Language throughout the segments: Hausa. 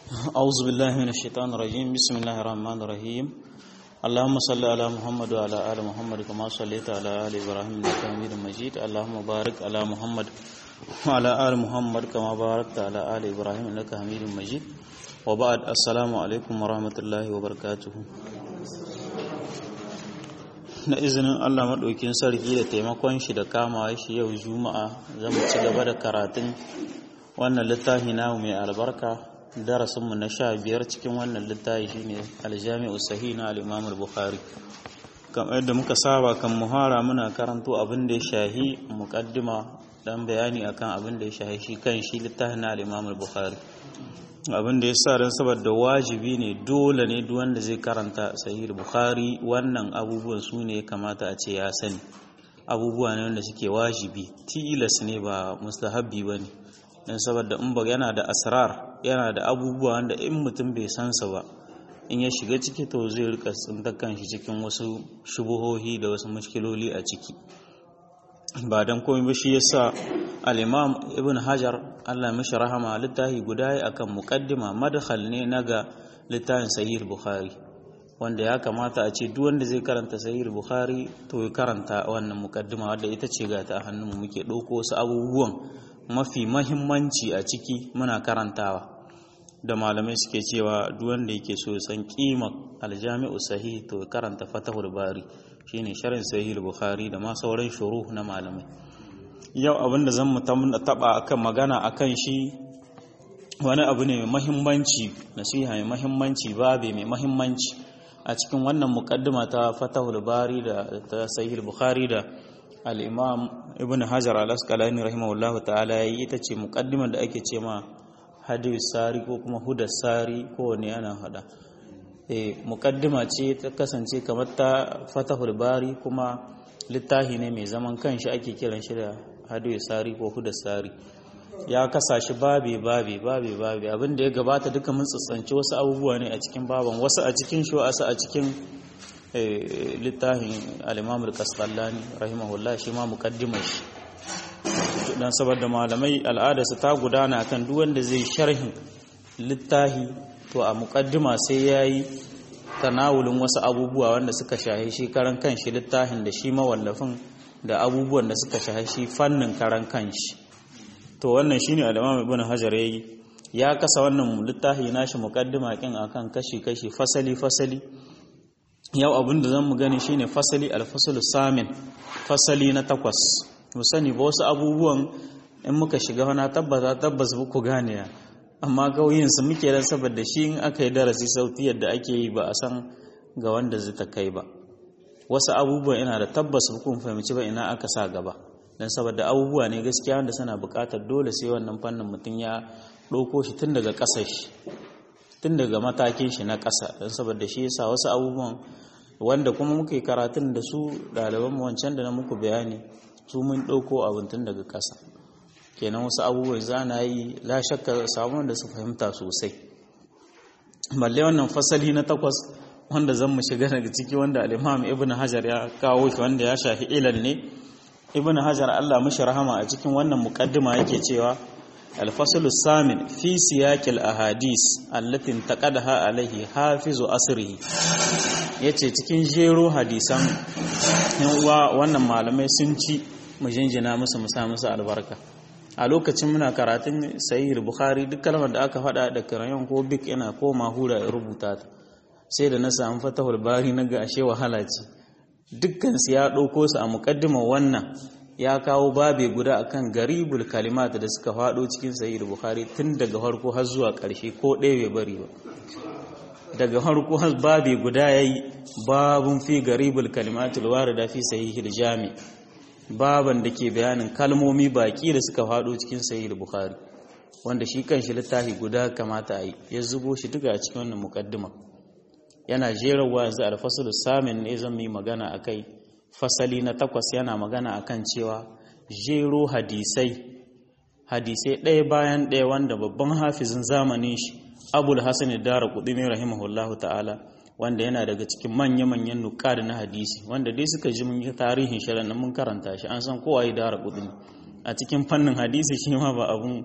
أعوذ بالله من الشيطان الرجيم بسم الله الرحمن الرحيم اللهم صل على محمد وعلى آل محمد كما صليت على آل إبراهيم إنك حميد مجيد اللهم بارك على محمد وعلى آل محمد كما باركت على آل إبراهيم إنك حميد مجيد وبعد السلام عليكم ورحمة الله وبركاته na izinin Allah maɗaukin sarki da taimakon shi da kamawa shi yau juma'a zan ci gaba da karatun wannan littafi namu mai albarka darasinmu na sha biyar cikin wannan littafi shine aljami'u sahih na al-imam al-bukhari kamar yadda muka saba kan muhara muna karanto abin da ya shahi muqaddima dan bayani akan abin da ya shahi shi kan shi littafin na al-imam al-bukhari abin da ya sa don saboda wajibi ne dole ne duk wanda zai karanta sahih bukhari wannan abubuwan su ne kamata a ce ya sani abubuwa ne wanda suke wajibi tilas ne ba mustahabbi ba ne don saboda in ba yana da asrar yana da abubuwa wanda in mutum bai san su ba in ya shiga ciki to zai rika tsintar kanshi cikin wasu shubuhohi da wasu mushkiloli a ciki ba don komai ba shi yasa al-imam ibn hajar Allah mishi rahama littafi guda yi akan muqaddima madkhal ne naga littafin sahih bukhari wanda ya kamata a ce duk wanda zai karanta sahih bukhari to ya karanta wannan muqaddima wadda ita ce ga ta hannunmu muke ɗauko wasu abubuwan mafi mahimmanci a ciki muna karantawa da malamai suke cewa duk wanda yake so san kimar aljami'u sahih to karanta fatahul bari shine sharhin sahih bukhari da ma sauran shuruh na malamai yau abinda zan mu taba akan magana akan shi wani abu ne mai mahimmanci nasiha mai mahimmanci babe mai mahimmanci a cikin wannan muqaddima ta fatahul bari da ta sahih bukhari da al-imam ibn hajar al-asqalani rahimahullahu ta'ala yayi ita ce muqaddimar da ake ce ma hadis sari ko kuma hudar sari ko ne ana hada eh muqaddima ce ta kasance kamar ta fatahul bari kuma littafi ne mai zaman kanshi ake kiran shi da hadis sari ko hudar sari ya kasa shi babe babe babe babe abin da ya gabata duka mun tsantsanci wasu abubuwa ne a cikin baban wasu a cikin shi wasu a cikin littafin al-imam al-qasqalani rahimahullah shi ma muqaddimar shi dan saboda malamai al'adarsa ta gudana kan duk wanda zai sharhin littafi to a muqaddima sai yayi tanawulin wasu abubuwa wanda suka shahi shi karan kanshi littafin da shi mawallafin da abubuwan da suka shahi shi fannin karan kanshi to wannan shine al-Imam Ibn Hajar yayi ya kasa wannan littafi nashi muqaddima kin akan kashi kashi fasali fasali yau abinda zan mu gani shine fasali al-faslu samin fasali na takwas mu sani ba wasu abubuwan in muka shiga wani tabbata tabbas ba ku gane ya amma gauyin su muke dan saboda shi in aka yi darasi sauti yadda ake yi ba a san ga wanda zai ta kai ba wasu abubuwan ina da tabbas kun fahimci ba ina aka sa gaba dan saboda abubuwa ne gaskiya wanda suna buƙatar dole sai wannan fannin mutum ya ɗauko shi tun daga ƙasar shi tun daga matakin shi na ƙasa dan saboda shi yasa wasu abubuwan wanda kuma muka yi karatun da su ɗaliban wancan da na muku bayani su mun ɗauko abin tun daga ƙasa kenan wasu abubuwan za na yi la shakka samun da su fahimta sosai balle wannan fasali na takwas wanda zan mu shiga daga ciki wanda al-imam ibn hajar ya kawo shi wanda ya shafi ilal ne ibn hajar Allah mishi rahama a cikin wannan muqaddima yake cewa al-faslu samin fi siyaqil ahadis allati taqadaha alaihi hafizu asrihi yace cikin jero hadisan yan uwa wannan malamai sun ci mu jinjina musu mu sa musu albarka a lokacin muna karatun sahih bukhari duk kalmar da aka faɗa da karayon ko bik ina ko mahura ya rubuta ta sai da na samu fatahul bari na ga ashe wahala ce dukkan su ya ɗauko su a muƙaddimar wannan ya kawo babe guda akan garibul kalimat da suka faɗo cikin sahih bukhari tun daga farko har zuwa ƙarshe ko ɗaya bai bari ba daga farko har babe guda yayi babun fi garibul kalimatul warida fi sahihil jami' baban da ke bayanin kalmomi baki da suka faɗo cikin sahih bukhari wanda shi kanshi littafi guda kamata a yi ya zubo shi duka a cikin wannan mukaddima yana jerawa yanzu alfasul samin ne zan yi magana akai fasali na takwas yana magana akan cewa jero hadisai hadisai ɗaya bayan ɗaya wanda babban hafizin zamanin shi abul hasan dara kudini rahimahullahu ta'ala wanda yana daga cikin manya-manyan nukari na hadisi wanda dai suka ji mun yi tarihin shirin nan mun karanta shi an san kowa ya dara kudin a cikin fannin hadisi shi ma ba abun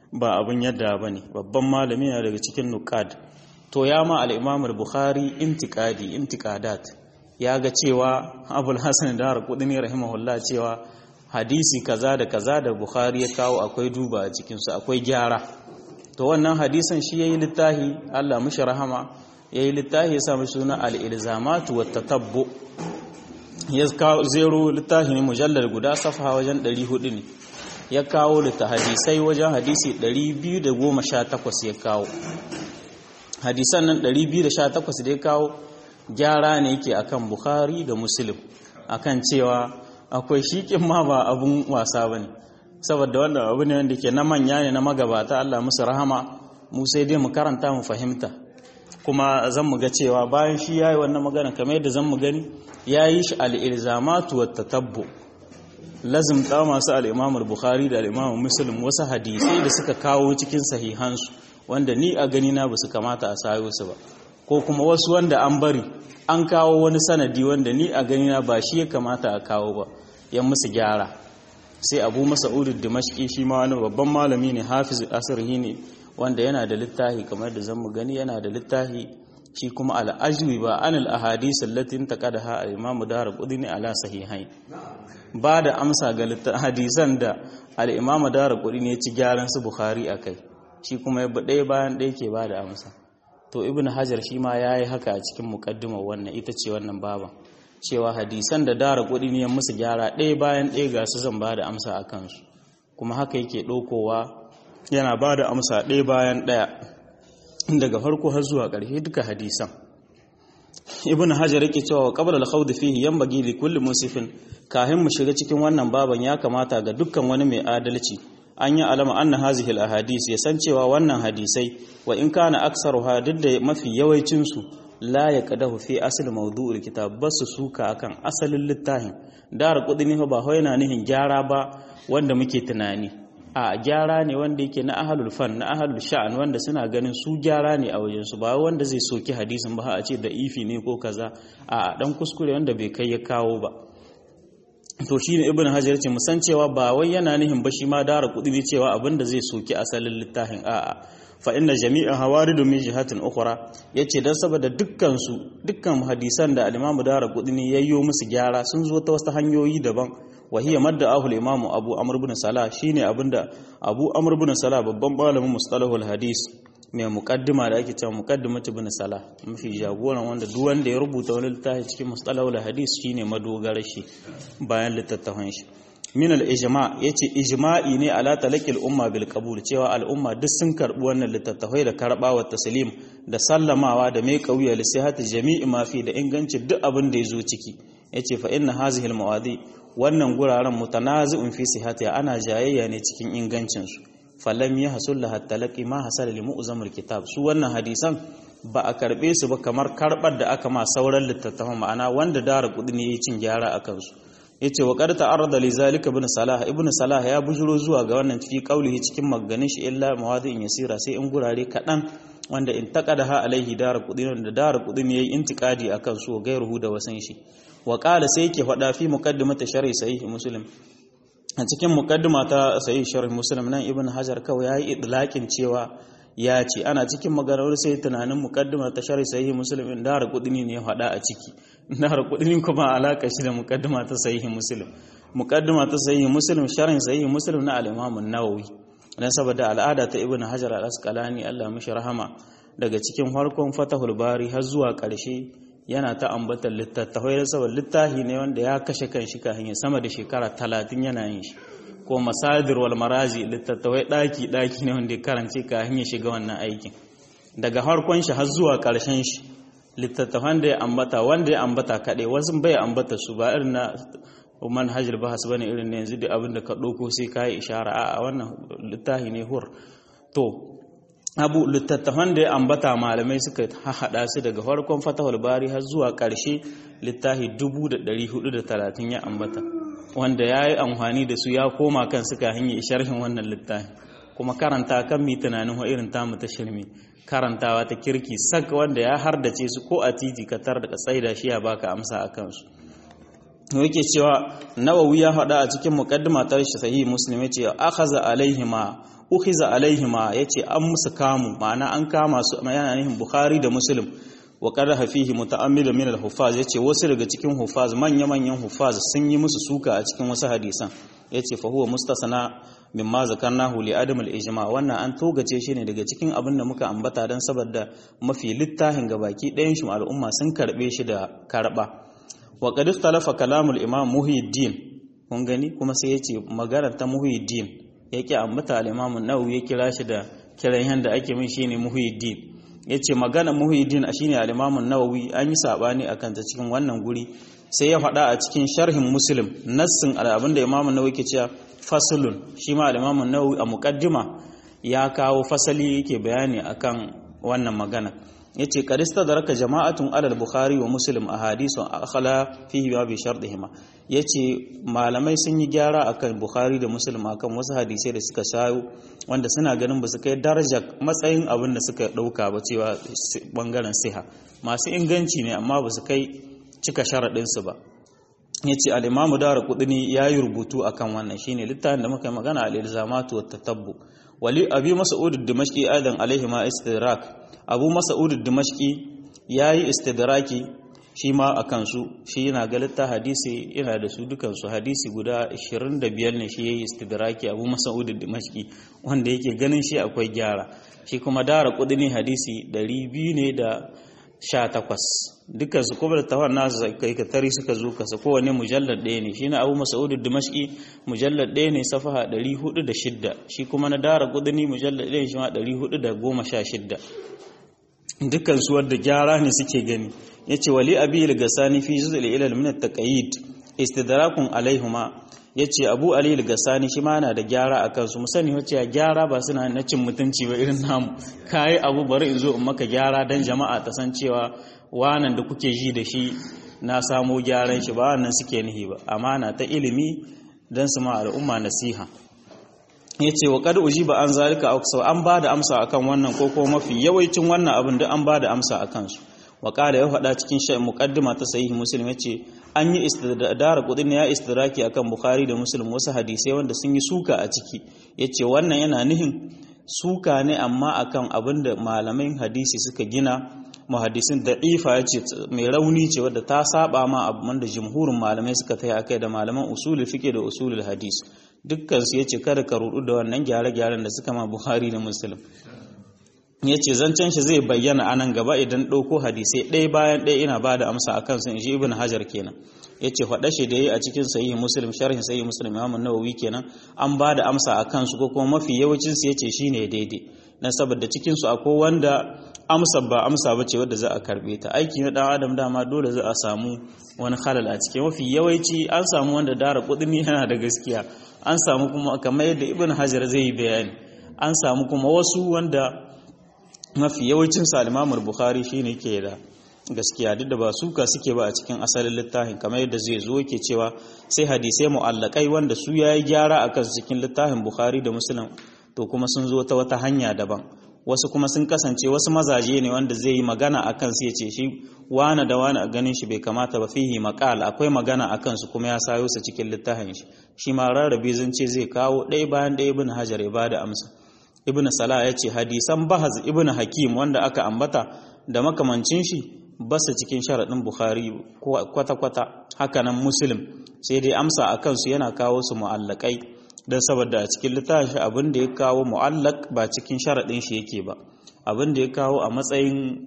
ba abin yadda ba ne babban malami na daga cikin nukad to ya ma al'imamul bukhari intikadi intikadat ya ga cewa abul hassan da har kudin rahimahullah cewa hadisi kaza da kaza da bukhari ya kawo akwai duba a cikinsu akwai gyara to wannan hadisan shi ya yi littahi allah mushi rahama ya yi littahi ya sami suna al'ilzamatu wa tatabbo ya zero littahi ne mujallar guda safa wajen 400 ne ya kawo litta hadisai wajen hadisi 218 ya kawo hadisan nan 218 da ya kawo gyara ne yake akan bukhari da muslim akan cewa akwai shikin ma ba abun wasa ba ne saboda wannan abu ne wanda ke na manya ne na magabata allah musu rahama mu sai dai mu karanta mu fahimta kuma zan mu ga cewa bayan shi ya yi wannan magana kamar yadda zan mu gani ya yi shi al'ilzamatu wa tatabbu lazimta masu al'imamul bukhari da al'imamul muslim wasu hadisai da suka kawo cikin sahihansu wanda ni a gani na ba su kamata a sayo su ba ko kuma wasu wanda an bari an kawo wani sanadi wanda ni a gani na ba shi ya kamata a kawo ba yan musu gyara sai abu masa'udu dimashki shi ma wani babban malami ne hafiz asirhi ne wanda yana da littafi kamar da zan mu gani yana da littafi shi kuma al'ajwi ba an al'ahadis allatin taqadaha al-imam darqutni ala sahihain ba da amsa ga hadisan da al-imam darqutni ya ci gyaran su bukhari akai shi kuma ya ɗaya bayan ɗaya ke ba da amsa to ibn hajar shi ma yayi haka a cikin muqaddimar wannan ita ce wannan baban cewa hadisan da darqutni ya musu gyara ɗaya bayan ɗaya ga su zan ba da amsa akan su kuma haka yake ɗaukowa yana ba da amsa ɗaya bayan ɗaya daga farko har zuwa ƙarshe duka hadisan ibn hajar yake cewa wa qabla al-khawd fihi yanbaghi li kulli musifin kahin mu shiga cikin wannan baban ya kamata ga dukkan wani mai adalci an yi alama anna hazihi al-ahadis ya san cewa wannan hadisai wa in kana aksaruha duk da mafi yawancin su la yaqdahu fi asl mawdu'ul kitab basu suka akan asalin littafin dar kudini ba ho yana nihin gyara ba wanda muke tunani a gyara ne wanda yake na ahalul fan na ahalul sha'an wanda suna ganin su gyara ne a wajensu ba wanda zai soki hadisin ba a ce da ifi ne ko kaza a dan kuskure wanda bai kai ya kawo ba to shine ibnu hajar ce musan cewa ba wai yana nihin ba shi ma dara kudi ne cewa abinda zai soki asalin littafin a'a fa inna jami'a hawaridu min jihatin ukhra yace dan saboda dukkan su dukkan hadisan da al-imamu dara kudi ne yayyo musu gyara sun zo ta wasu hanyoyi daban وهي مد أهل الإمام أبو عمرو بن صلاح شيني أبندا أبو عمرو بن صلاح babban malamin mustalahul hadis mai muqaddima da ake cewa muqaddimatu ibn salah mafi jagoran wanda duk wanda ya rubuta wani littafi cikin mustalahul hadis shine madogarar shi bayan littattafan shi min al ijma yace ijma'i ne ala talaqil umma bil qabul cewa al umma duk sun karbi wannan littattafai da karba wa taslim da sallamawa da mai kauya li sihhati jami'i ma fi da ingancin duk abin da yazo ciki yace fa inna hazihi al mawadi wannan guraren mutanazi'un fi sihhati ana jayayya ne cikin ingancin su falam ya hasul laha talaqi ma hasala li mu'zamil kitab su wannan hadisan ba a karbe su ba kamar karbar da aka ma sauran littattafan ma'ana wanda dara kudi ne yayin cin gyara akan su yace wa qad ta'arrada li zalika ibn salah ibn salah ya bujuro zuwa ga wannan fi qaulihi cikin maganin shi illa mawadi'in yasira sai in gurare kadan wanda in taqadaha alaihi dara kudi da dara kudi ne yayin intikadi akan su gairuhu da wasan shi wa qala sai yake faɗa fi muqaddimati sharhi sahih muslim a cikin muqaddima ta sahih sharh muslim nan ibn hajar kawai yayi idlaqin cewa ya ce ana cikin maganar sai tunanin muqaddima ta sharh sahih muslim in dara kudini ne ya faɗa a ciki dara kudini kuma alaka shi da muqaddima ta sahih muslim muqaddima ta sahih muslim sharhin sahih muslim na al-imam an-nawawi dan saboda al'ada ta ibn hajar al-asqalani Allah mishi rahama daga cikin farkon fatahul bari har zuwa ƙarshe yana ta ambatar littattafai da saboda littafi ne wanda ya kashe kan shi kafin ya sama da shekara talatin yana yin shi ko masadir wal maraji littattafai daki daki ne wanda ya karance kafin ya shiga wannan aikin daga harkon shi har zuwa karshen shi littattafan da ya ambata wanda ya ambata kaɗai wasu bai ambata su ba irin na manhajar bahas bane irin na yanzu da abin da ka ɗauko sai ka yi ishara a wannan littafi ne hur to abu littattafan da ya ambata malamai suka haɗa su daga farkon fatahul bari har zuwa ƙarshe littafi 430 ya ambata wanda ya yi amfani da su ya koma kan suka hanyar sharhin wannan littafi kuma karanta kan mi tunanin wa irin tamu ta shirme karantawa ta kirki sak wanda ya hardace su ko a titi ka tar da tsaida shi ya baka amsa a kansu yake cewa nawawi ya faɗa a cikin muqaddima ta shi sahih muslim yace akhaza alaihima ukhiza alaihima yace an musu kamu ma'ana an kama su yana nihin bukhari da muslim wa qaraha fihi muta'ammilun min al-huffaz yace wasu daga cikin huffaz manya manyan huffaz sun yi musu suka a cikin wasu hadisan yace fa huwa mustasana mimma zakarnahu li adam al-ijma wannan an togace shi ne daga cikin abin da muka ambata dan saboda mafi littafin gabaki ɗayan shi al'umma sun karbe shi da karba wa qad ikhtalafa kalamul imam muhyiddin kun gani kuma sai yace maganar ta muhyiddin yake ambata al-imam an-nawawi ya kira shi da kiran yanda ake min shine muhyiddin yace magana muhyiddin shine al-imam an-nawawi an yi sabani akan ta cikin wannan guri sai ya faɗa a cikin sharhin muslim nassin abin da imam an-nawawi ke cewa faslun shi ma al-imam an-nawawi a muqaddima ya kawo fasali yake bayani akan wannan magana yace qarista daraka jama'atun alal bukhari wa muslim ahadithu akhala fihi wa bi shartihima yace malamai sun yi gyara akan bukhari da muslim akan wasu hadisai da suka shayo wanda suna ganin ba su kai darajar matsayin abin da suka dauka ba cewa bangaren siha masu inganci ne amma ba su kai cika sharadin su ba yace al-imamu dara kudini yayi rubutu akan wannan shine littafin da muka yi magana al-ilzamatu wat tatabbu wali abi mas'ud ad-dimashqi aidan alaihi ma istidrak abu mas'ud ad-dimashqi yayi istidraki shi ma akan su shi yana ga litta hadisi yana da su dukan su hadisi guda 25 ne shi yayi istidraki abu mas'ud ad-dimashqi wanda yake ganin shi akwai gyara shi kuma dara kudini hadisi 200 ne da 18 dukkan su kuma da tawar nasu kai ka tari suka zo kasa kowane mujallar ɗaya ne shi na abu mas'ud dimashqi mujallar ɗaya ne safaha 406 shi kuma na dara kudini mujallar ɗaya shi ma 416 dukkan su wadda gyara ne suke gani yace wali abi al-gasani fi juz'il ilal min at-taqayid istidrakun alaihima yace abu ali al-gasani shi ma na da gyara akan su musani wace gyara ba suna na cin mutunci ba irin namu kai abu bari in zo in maka gyara dan jama'a ta san cewa wanan da kuke ji da shi na samo gyaran shi ba wannan suke nihi ba amana ta ilimi dan su ma al'umma nasiha yace wa qad ujiba an zalika aksau an bada amsa akan wannan ko ko mafi yawancin wannan abin da an bada amsa akan su wa qala ya faɗa cikin shay muqaddima ta sahih muslim yace an yi istidara kudin ya istidraki akan bukhari da muslim wasu hadisai wanda sun yi suka a ciki yace wannan yana nihin suka ne amma akan abin da malamin hadisi suka gina muhaddisin da'ifa yace mai rauni ce wadda ta saba ma abin da jumhurin malamai suka tayi akai da malaman usulul fiqh da usulul hadis dukkan su yace kada ka rudu da wannan gyare-gyaren da suka ma bukhari da muslim yace zancen shi zai bayyana anan gaba idan ɗauko hadisai ɗaya bayan ɗaya ina bada amsa akan su in shi ibn hajar kenan yace faɗa shi da yi a cikin sahih muslim sharhin sahih muslim imam an-nawawi kenan an bada amsa akan su ko kuma mafi yawancin su yace shine daidai dan saboda cikin su akwai wanda amsa ba amsa bace wanda za a karbe ta aiki na dan adam dama dole za a samu wani halal a cikin mafi yawanci an samu wanda dara kudini yana da gaskiya an samu kuma kamar yadda ibn hajar zai yi bayani an samu kuma wasu wanda mafi yawancin sa al bukhari shine ke da gaskiya duk da ba suka suke ba a cikin asalin littafin kamar yadda zai zo yake cewa sai hadisai mu'allakai wanda su yayi gyara akan cikin littafin bukhari da muslim to kuma sun zo ta wata hanya daban wasu kuma sun kasance wasu mazaje ne wanda zai yi magana akan su yace shi wani da wani a ganin shi bai kamata ba fihi maqal akwai magana akan su kuma ya sayo su cikin littafin shi shi ma rarrabe zance zai kawo ɗaya bayan ɗaya ibn hajar ya bada amsa ibn salah ya ce hadisan bahaz ibn hakim wanda aka ambata da makamancin shi basu cikin sharaɗin bukhari kwata-kwata hakanan muslim sai dai amsa a kansu yana kawo su mu'allakai don saboda a cikin littafin shi abin da ya kawo mu'allak ba cikin sharaɗin shi yake ba abin da ya kawo a matsayin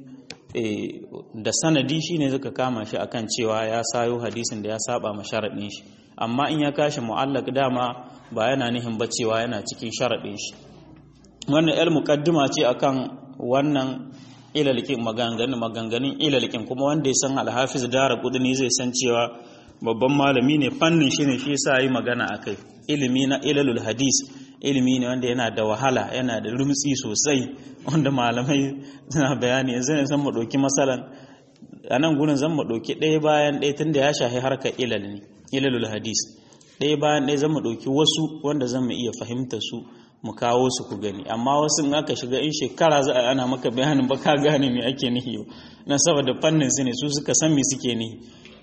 da sanadi shine zaka kama shi akan cewa ya sayo hadisin da ya saba ma sharaɗin shi amma in ya kashi mu'allak dama ba yana nihin ba cewa yana cikin sharaɗin shi wannan el muqaddima ce akan wannan ilalikin maganganun maganganun ilalikin kuma wanda ya san alhafiz dara kudini zai san cewa babban malami ne fannin shi ne shi yasa yi magana akai ilimi na ilalul hadis ilimi ne wanda yana da wahala yana da rumtsi sosai wanda malamai suna bayani yanzu ne san mu dauki masalan a nan gurin zan mu dauki ɗaya bayan ɗaya tunda ya shahi harkar ilal ne ilalul hadis ɗaya bayan ɗaya zan mu dauki wasu wanda zan mu iya fahimta su mu kawo su ku gani amma wasu in aka shiga in shekara za a ana maka bayanin ba ka gane me ake nihi na saboda fannin su ne su suka san me suke nihi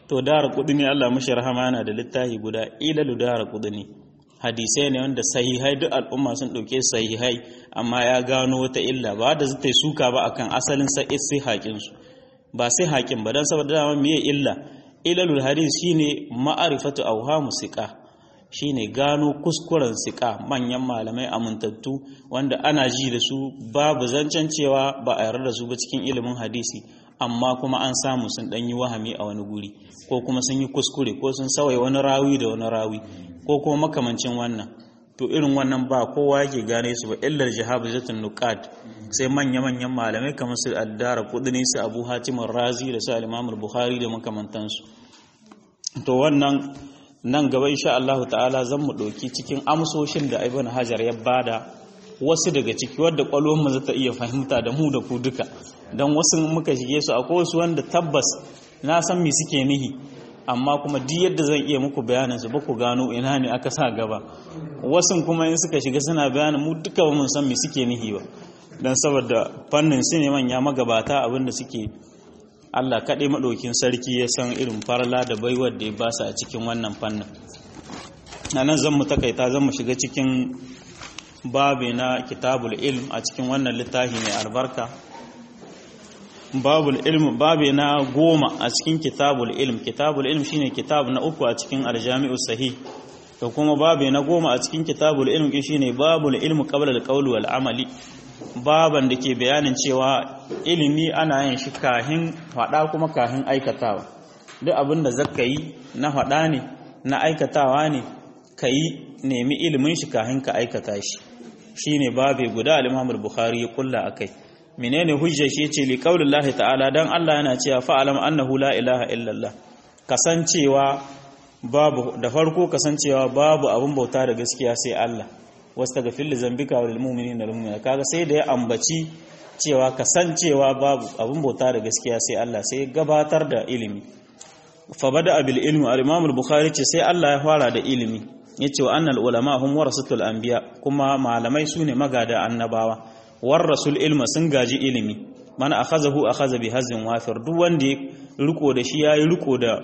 to dara kudini Allah mashi rahama yana da littafi guda ilalu dara kudini hadisai ne wanda sahihai duk al'umma sun ɗauke sahihai amma ya gano wata illa ba da zai suka ba akan asalin sai haƙin su ba sai haƙin ba dan saboda dama miye illa ilalul hadis shine ma'arifatu awhamu siqa shine gano kuskuren siqa manyan malamai amintattu wanda ana ji da su babu zancen cewa ba a yarda da su ba cikin ilimin hadisi amma kuma an samu sun ɗan yi wahami a wani guri ko kuma sun yi kuskure ko sun sauya wani rawi da wani rawi ko kuma makamancin wannan to irin wannan ba kowa yake gane su ba illar jahabizatun nuqat sai manya manyan malamai kamar su addara kudini su abu hatim razi da su al-imam bukhari da makamantansu to wannan nan gaba insha Allah ta'ala zan mu ɗauki cikin amsoshin da ibn hajar ya bada wasu daga ciki wadda kwalwar mu zata iya fahimta da mu da ku duka don wasu muka shige su akwai wasu wanda tabbas na san me suke nihi amma kuma duk yadda zan iya muku bayanin su ba ku gano ina ne aka sa gaba wasu kuma in suka shiga suna bayanin mu duka ba mun san me suke nihi ba don saboda fannin su ne manya magabata abinda suke Allah kaɗai maɗaukin sarki ya san irin farla da baiwar da ya ba su a cikin wannan fannin a nan zan mu takaita zan mu shiga cikin babi na kitabul ilm a cikin wannan littafi mai albarka babul ilm babi na goma a cikin kitabul ilm kitabul ilm shine kitab na uku a cikin aljami'u sahih da kuma babi na goma a cikin kitabul ilm shine babul ilm qabla al wal amali baban da ke bayanin cewa ilimi ana yin shi kahin faɗa kuma kahin aikatawa duk abin da zaka yi na faɗa ne na aikatawa ne ka yi nemi ilimin shi kahin ka aikata shi shine babe guda al-Imam al-Bukhari ya kulla akai menene hujjar shi yace li qaulillahi ta'ala dan Allah yana cewa fa'alam annahu la ilaha illallah kasancewa babu da farko kasancewa babu abun bauta da gaskiya sai Allah wastaghfir li zambika wal mu'minina wal mu'minat kaga sai da ya ambaci cewa kasancewa babu abun bauta da gaskiya sai Allah sai gabatar da ilimi fa bada bil ilmi al-Imam al-Bukhari ce sai Allah ya fara da ilimi yace wa annal ulama hum warasatul anbiya kuma malamai sune magada annabawa warasul ilma sun gaji ilimi man akhazahu akhaza bi hazin wafir duk wanda ya riko da shi yayi riko da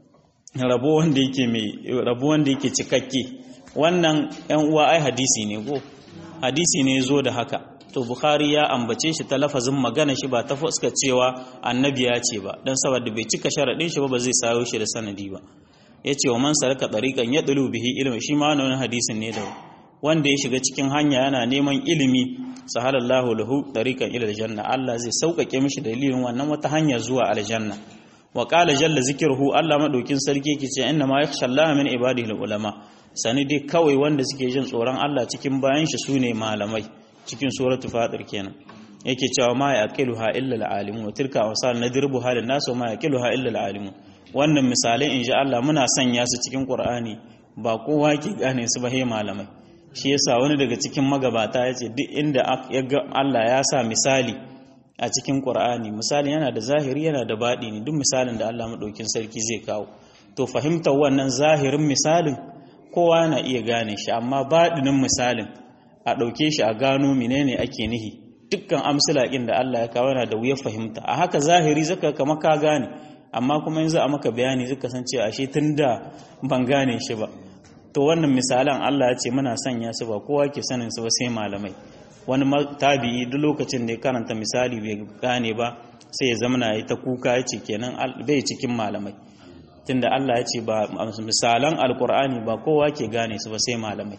rabo wanda yake mai rabo wanda yake cikakke wannan ɗan uwa ai hadisi ne go hadisi ne zo da haka to bukhari ya ambace shi ta lafazin magana shi ba ta fuska cewa annabi ya ce ba dan saboda bai cika sharadin shi ba ba zai sayo shi da sanadi ba yace wa man saraka tariqan yadlu bihi ilmi shi ma wannan hadisin ne da wanda ya shiga cikin hanya yana neman ilimi sahalallahu lahu tariqan ila aljanna Allah zai sauƙaƙe mishi dalilin wannan wata hanya zuwa aljanna wa qala jalla zikruhu Allah madaukin sarki yake ce inna ma yakhsha Allah min ibadihi ulama sani dai kawai wanda suke jin tsoron Allah cikin bayan shi sune malamai cikin suratul fatir kenan yake cewa ma yaqiluha illa alalimu wa tilka awsal nadribuha lin nas wa ma yaqiluha illa alalimu wannan misalai insha Allah muna sanya su cikin Qur'ani ba kowa ke gane su ba he malamai shi yasa wani daga cikin magabata ya ce duk inda Allah ya sa misali a cikin Qur'ani misali yana da zahiri yana da baɗi ne duk misalin da Allah maɗaukin sarki zai kawo to fahimtar wannan zahirin misalin kowa na iya gane shi amma baɗinin misalin a ɗauke shi a gano menene ake nihi dukkan amsalakin da Allah ya kawo yana da wuyar fahimta a haka zahiri zaka kama ka gane amma kuma yanzu a maka bayani zaka san cewa ashe tunda ban gane shi ba to wannan misalan Allah ya ce muna sanya su ba kowa ke sanin su ba sai malamai wani tabi'i duk lokacin da ya karanta misali bai gane ba sai ya zama na yi ta kuka ya ce kenan bai cikin malamai tunda Allah ya ce ba misalan alkur'ani ba kowa ke gane su ba sai malamai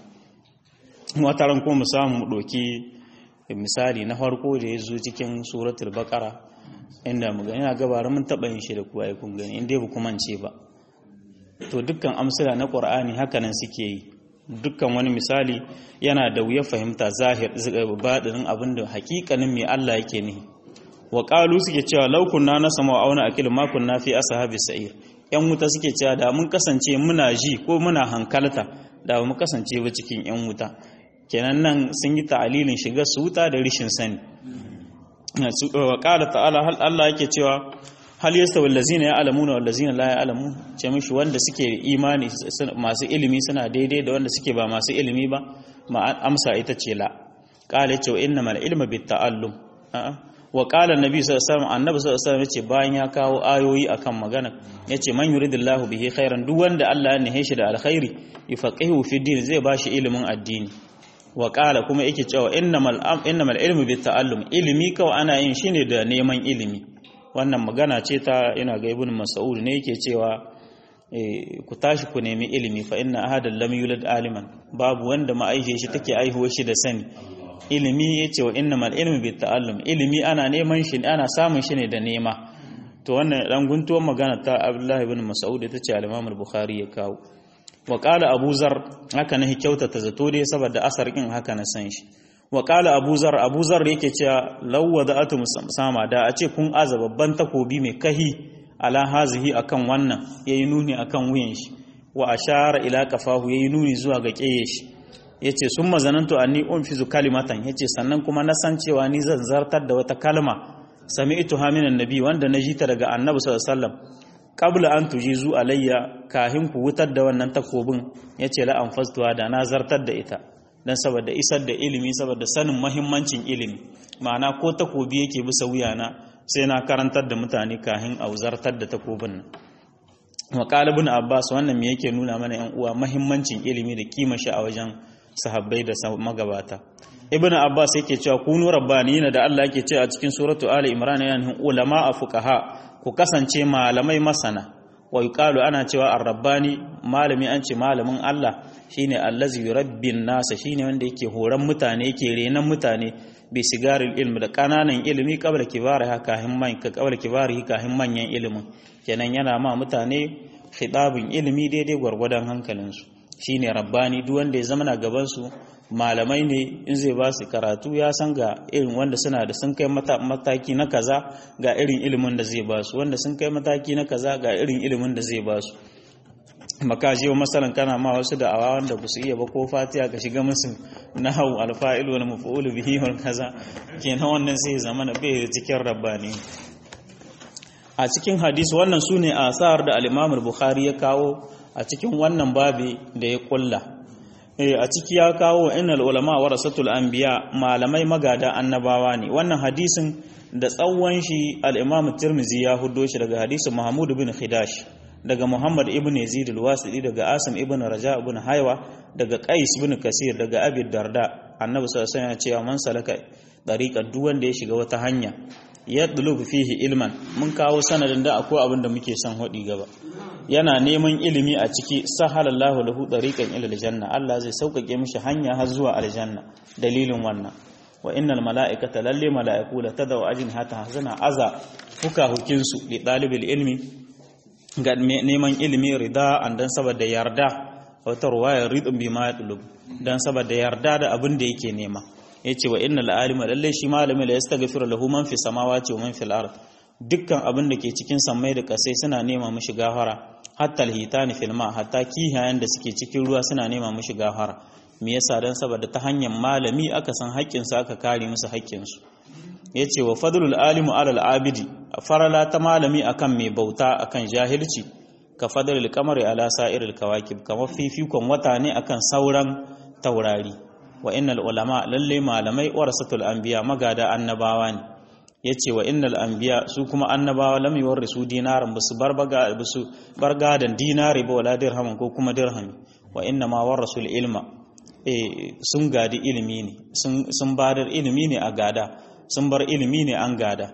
wataran ko mu samu mu ɗauki misali na farko da ya zo cikin suratul baqara inda mu gani na gabarin mun taɓa yin shi da kuwa ya kun gani inda ba kuma ce ba to dukkan amsila na ƙur'ani hakanan suke yi dukkan wani misali yana da wuya fahimta zahir baɗinin abin da hakikanin mai Allah yake nihi wa qalu suke cewa law kunna nasama wa auna akil ma kunna fi ashabi sa'ir yan wuta suke cewa da mun kasance muna ji ko muna hankalta da mu kasance ba cikin yan wuta kenan nan sun yi ta'alilin shiga su wuta da rishin sani wa qala ta'ala hal Allah yake cewa hal yastawi allazina ya'lamuna wal ladzina la ya'lamun ce mishi wanda suke imani masu ilimi suna daidai da wanda suke ba masu ilimi ba ma amsa ita ce la qala ce innamal ilmu bit ta'allum wa qala annabi sallallahu alaihi wasallam annabi sallallahu alaihi wasallam yace bayan ya kawo ayoyi akan magana yace man yuridillahu bihi khairan duk wanda Allah ya nihe shi da alkhairi yufaqihu fi din zai bashi ilimin addini wa qala kuma yake cewa innamal innamal ilmu bit ta'allum ilimi kawai ana yin shine da neman ilimi wannan magana ce ta ina ga ibn mas'ud ne yake cewa ku tashi ku nemi ilimi fa inna ahadan lam yulad aliman babu wanda ma'aishe shi take aihuwa shi da sani ilimi yace wa innamal ilmu bit ta'allum ilimi ana neman shi ana samun shi ne da nema to wannan dan guntuwar magana ta Abdullah ibn Mas'ud ita ce al-Imam al-Bukhari ya kawo wa qala Abu Zar haka ne kyautata zato dai saboda asar kin haka na san shi wa qala Abu Zar Abu Zar yake cewa law wada'atu sama da a ce kun aza babban takobi mai kahi ala hazihi akan wannan yayi nuni akan wuyan shi wa ashara ila kafahu yayi nuni zuwa ga keye shi yace summa zanantu anni unfizu kalimatan yace sannan kuma na san cewa ni zan zartar da wata kalma sami'tu ha minan nabi wanda na ta daga annabi sallallahu alaihi wasallam qabla an tujizu alayya kahin ku wutar da wannan takobin yace la anfastuwa da na zartar da ita dan saboda isar da ilimi saboda sanin muhimmancin ilimi ma'ana ko takobi yake bisa wuyana sai na karantar da mutane kahin auzartar da takobin nan makalibin abbas wannan me yake nuna mana yan uwa mahimmancin ilimi da kima shi a wajen sahabbai da magabata ibn abbas yake cewa kunu rabbaniyina da Allah yake cewa a cikin suratu ali imran yana nufin ulama a fuqaha ku kasance malamai masana wa yuqalu ana cewa ar-rabbani malami an ce malamin Allah shine allazi yurabbin nasa shine wanda yake horan mutane yake renan mutane bi sigaril ilmi da kananan ilimi kabla kibari haka himman ka kabla kibari haka manyan ilimin kenan yana ma mutane khidabin ilimi daidai gwargwadon hankalinsu shine rabbani duk wanda ya zama na gaban su malamai ne in zai ba su karatu ya san ga irin wanda suna da sun kai mataki na kaza ga irin ilimin da zai ba su wanda sun kai mataki na kaza ga irin ilimin da zai ba su maka je wa masalan kana ma wasu da awa wanda ba su iya ba ko fatiya ka shiga musu nahwu alfa'il wal maf'ul bihi wal kaza kenan wannan sai zama na bai cikin rabbani a cikin hadisi wannan sune asar da al-Imam al-Bukhari ya kawo a cikin wannan babi da ya kulla a ciki ya kawo innal ulama warasatul anbiya malamai magada annabawa ne wannan hadisin da tsawon shi al-Imam Tirmidhi ya huddo shi daga hadisin Mahmud bin Khidash daga Muhammad ibn Yazid al-Wasiti daga Asim ibn Raja ibn Haywa daga Qais ibn Kasir daga Abi Darda Annabi sallallahu alaihi wasallam ya ce man salaka dariqan duk wanda ya shiga wata hanya ya dulubu fihi ilman mun kawo sanadin da akwai abin da muke son hodi gaba yana neman ilimi a ciki sahalallahu lahu dariqan ila aljanna Allah zai sauƙaƙe mishi hanya har zuwa aljanna dalilin wannan wa innal mala'ikata lalle mala'iku la tadaw ajin hata hazana aza fuka hukinsu li dalibil ilmi ga neman ilimi rida an dan saboda yarda wata ruwaya ridun bi ma yatlub dan saboda yarda da abin da yake nema yace wa innal alima lalle shi malami la yastaghfiru lahu man fi samawati wa man fil ard dukkan abin da ke cikin sammai da kasai suna nema mishi gafara hatta alhitani fil ma hatta kihayen da suke cikin ruwa suna nema mishi gafara me yasa dan saboda ta hanyar malami aka san haƙƙin sa aka kare musu haƙƙin su yace wa fadlul alimu alal abidi farala ta malami akan mai bauta akan jahilci ka fadlul qamari ala sa'iril kawakib kamar fifikon wata ne akan sauran taurari wa innal ulama lalle malamai warasatul anbiya magada annabawa ne yace wa innal anbiya su kuma annabawa lam yuwarrisu dinaran basu barbaga basu bargadan dinari ba wala dirhaman ko kuma dirhami wa inna ma warasul ilma eh sun gadi ilimi ne sun sun badar ilimi ne a gada sun bar ilimi ne an gada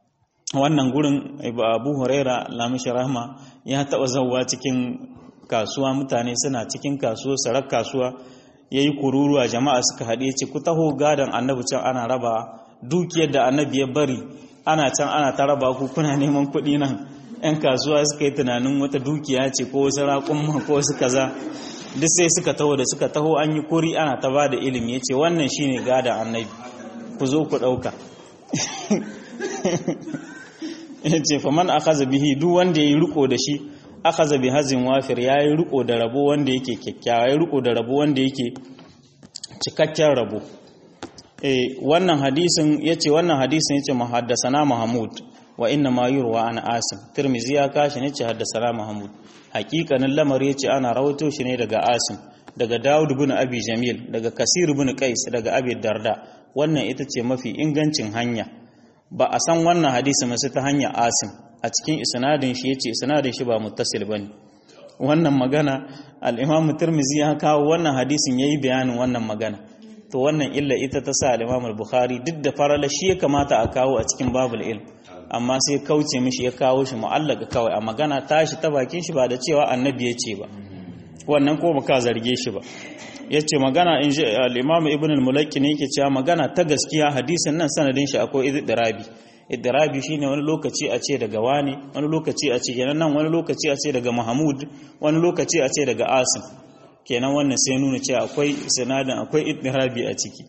wannan gurin abu huraira lamishi rahma ya taɓa zauwa cikin kasuwa mutane suna cikin kasuwa sarar kasuwa ya yi kururuwa jama'a suka haɗe ce ku taho gadon annabi can ana raba dukiyar da annabi ya bari ana can ana ta raba ku kuna neman kuɗi nan 'yan kasuwa suka yi tunanin wata dukiya ce ko wasu raƙumma ko wasu kaza duk sai suka taho da suka taho an yi kuri ana ta ba da ilimi ya ce wannan shine gadon annabi ku zo ku ɗauka ya ce faman akaza bihi duk wanda ya yi riko da shi akaza bi hazin wafir ya yi riko da rabo wanda yake kyakkyawa ya yi riko da rabo wanda yake cikakken rabo wannan hadisin ya ce wannan hadisin ya ce mahaddasana mahamud wa inna ma yurwa an asim tirmizi ya kashi ne ce haddasana mahamud hakikanin lamar ya ce ana rawato shi ne daga asim daga dawud bin abi jamil daga kasir bin qais daga abi darda wannan ita ce mafi ingancin hanya ba a san wannan hadisi masu ta hanyar asim a cikin isnadin shi yace isnadin shi ba muttasil bane wannan magana al-imam tirmizi ya kawo wannan hadisin yayi bayanin wannan magana to wannan illa ita ta sa al-imam al-bukhari duk da farala shi ya kamata a kawo a cikin babul ilm amma sai kauce mishi ya kawo shi mu'allaka kawai a magana tashi ta bakin shi ba da cewa annabi ya ce ba wannan ko baka zarge shi ba yace magana in ji al-imam ibn al-mulakki ne yake cewa magana ta gaskiya hadisin nan sanadin shi akwai idrabi idrabi shine wani lokaci a ce daga wani wani lokaci a ce kenan nan wani lokaci a ce daga mahmud wani lokaci a ce daga asim kenan wannan sai nuna cewa akwai sanadin akwai idrabi a ciki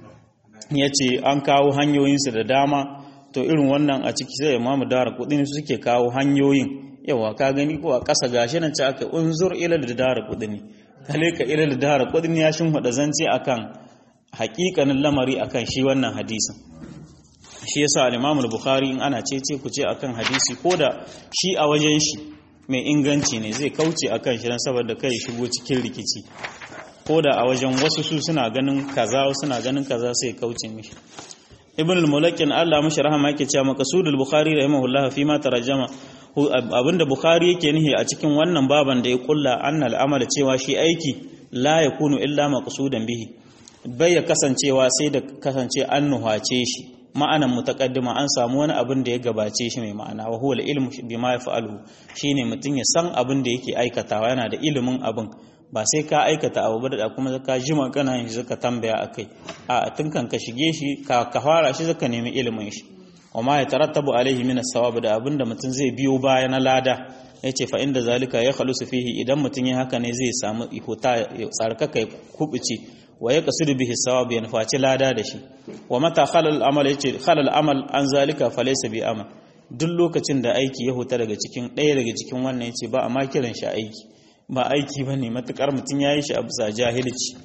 yace an kawo hanyoyinsu da dama to irin wannan a ciki sai imamu dara kudin suke kawo hanyoyin yawa ka gani ko a ƙasa gashi nan ce aka unzur ila da dara kudin kale ka ila da dara kudin ya shin hada zance akan haƙiƙanin lamari akan shi wannan hadisin shi yasa al-Imam al-Bukhari in ana cece ku ce akan hadisi koda shi a wajen shi mai inganci ne zai kauce akan shi dan saboda kai shigo cikin rikici koda a wajen wasu su suna ganin kaza suna ganin kaza sai kauce mishi ibn al-mulakin Allah mashi rahama yake cewa maqsudul bukhari rahimahullah fi ma tarjama abinda bukhari yake nihi a cikin wannan baban da ya kulla annal amal cewa shi aiki la yakunu illa maqsudan bihi bai ya kasancewa sai da kasance an nuhace shi ma'anan mutaqaddima an samu wani abin da ya gabace shi mai ma'ana wa huwa al-ilmu bima yaf'aluhu shine mutun ya san abin da yake aikatawa yana da ilimin abin ba sai ka aikata abu ba da kuma ka jima kana yin shi zaka tambaya akai a tun kan ka shige shi ka ka fara shi zaka nemi ilimin shi wa ma yatarattabu alaihi min as-sawab da abinda mutum zai biyo baya na lada yace fa inda zalika ya khalusu fihi idan mutum ya haka ne zai samu ihota tsarkaka ya kubuce wa ya kasidu bihi sawab ya nufaci lada da shi wa mata khalal amal yace khalal amal an zalika falaysa bi amal duk lokacin da aiki ya huta daga cikin ɗaya daga cikin wannan yace ba a ma kiran shi aiki ba aiki ba ne matuƙar mutum ya yi shi a bisa jahilci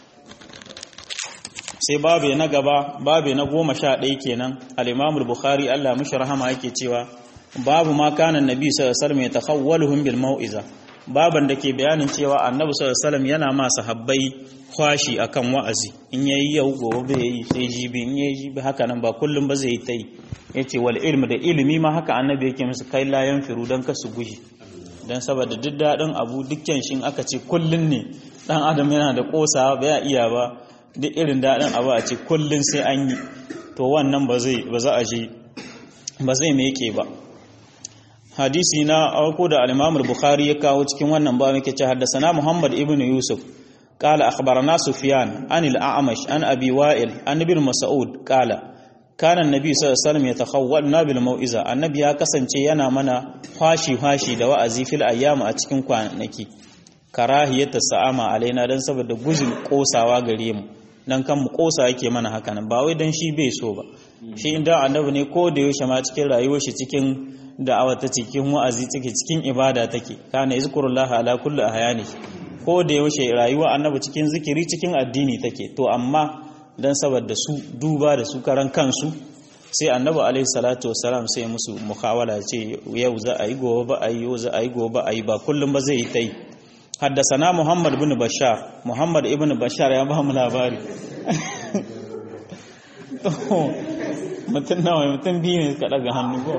sai babu na gaba babu na goma sha ɗaya kenan al'imamul bukhari allah mashi rahama yake cewa babu ma kanan nabi sallallahu ya takhawwaluhum bil mau'iza baban da ke bayanin cewa annabi sallallahu yana ma sahabbai kwashi akan wa'azi in yayi yau gobe bai yi sai jibi in yayi jibi haka nan ba kullum ba zai yi tai yace wal ilmu da ilimi ma haka annabi yake musu kai la yanfiru dan kasu guji don saboda duk daɗin abu dukkan shi aka ce kullun ne ɗan adam yana da ƙosa ba ya iya ba duk irin daɗin abu a ce kullun sai an yi to wannan ba zai ba za a je ba zai meke ba hadisi na auku da al-Imam bukhari ya kawo cikin wannan ba muke ce haddasa Muhammad ibn Yusuf قال أخبرنا سفيان عن الأعمش عن أبي وائل عن ابن مسعود قال kana annabi sallallahu alaihi wasallam yatakhawwalna bil mau'iza annabi ya kasance yana mana fashi fashi da wa'azi fil ayyam a cikin kwanaki karahiyata sa'ama alaina dan saboda guzin kosawa gare mu dan kan mu kosa yake mana haka nan ba wai dan shi bai so ba shi inda annabi ne ko da yaushe ma cikin rayuwar shi cikin da'awa ta cikin wa'azi take cikin ibada take kana yazkurullah ala kulli ahyani ko da yaushe rayuwa annabi cikin zikiri cikin addini take to amma don saboda su duba da su karan kansu sai annabi alaihi salatu wasalam sai musu mukhawala ce yau za a yi gobe ba a yi yau za a yi gobe ba a yi ba kullum ba zai yi ta yi haddasana muhammad bin bashar muhammad ibn bashar ya ba mu labari mutum nawa mutum biyu ne suka daga hannu ko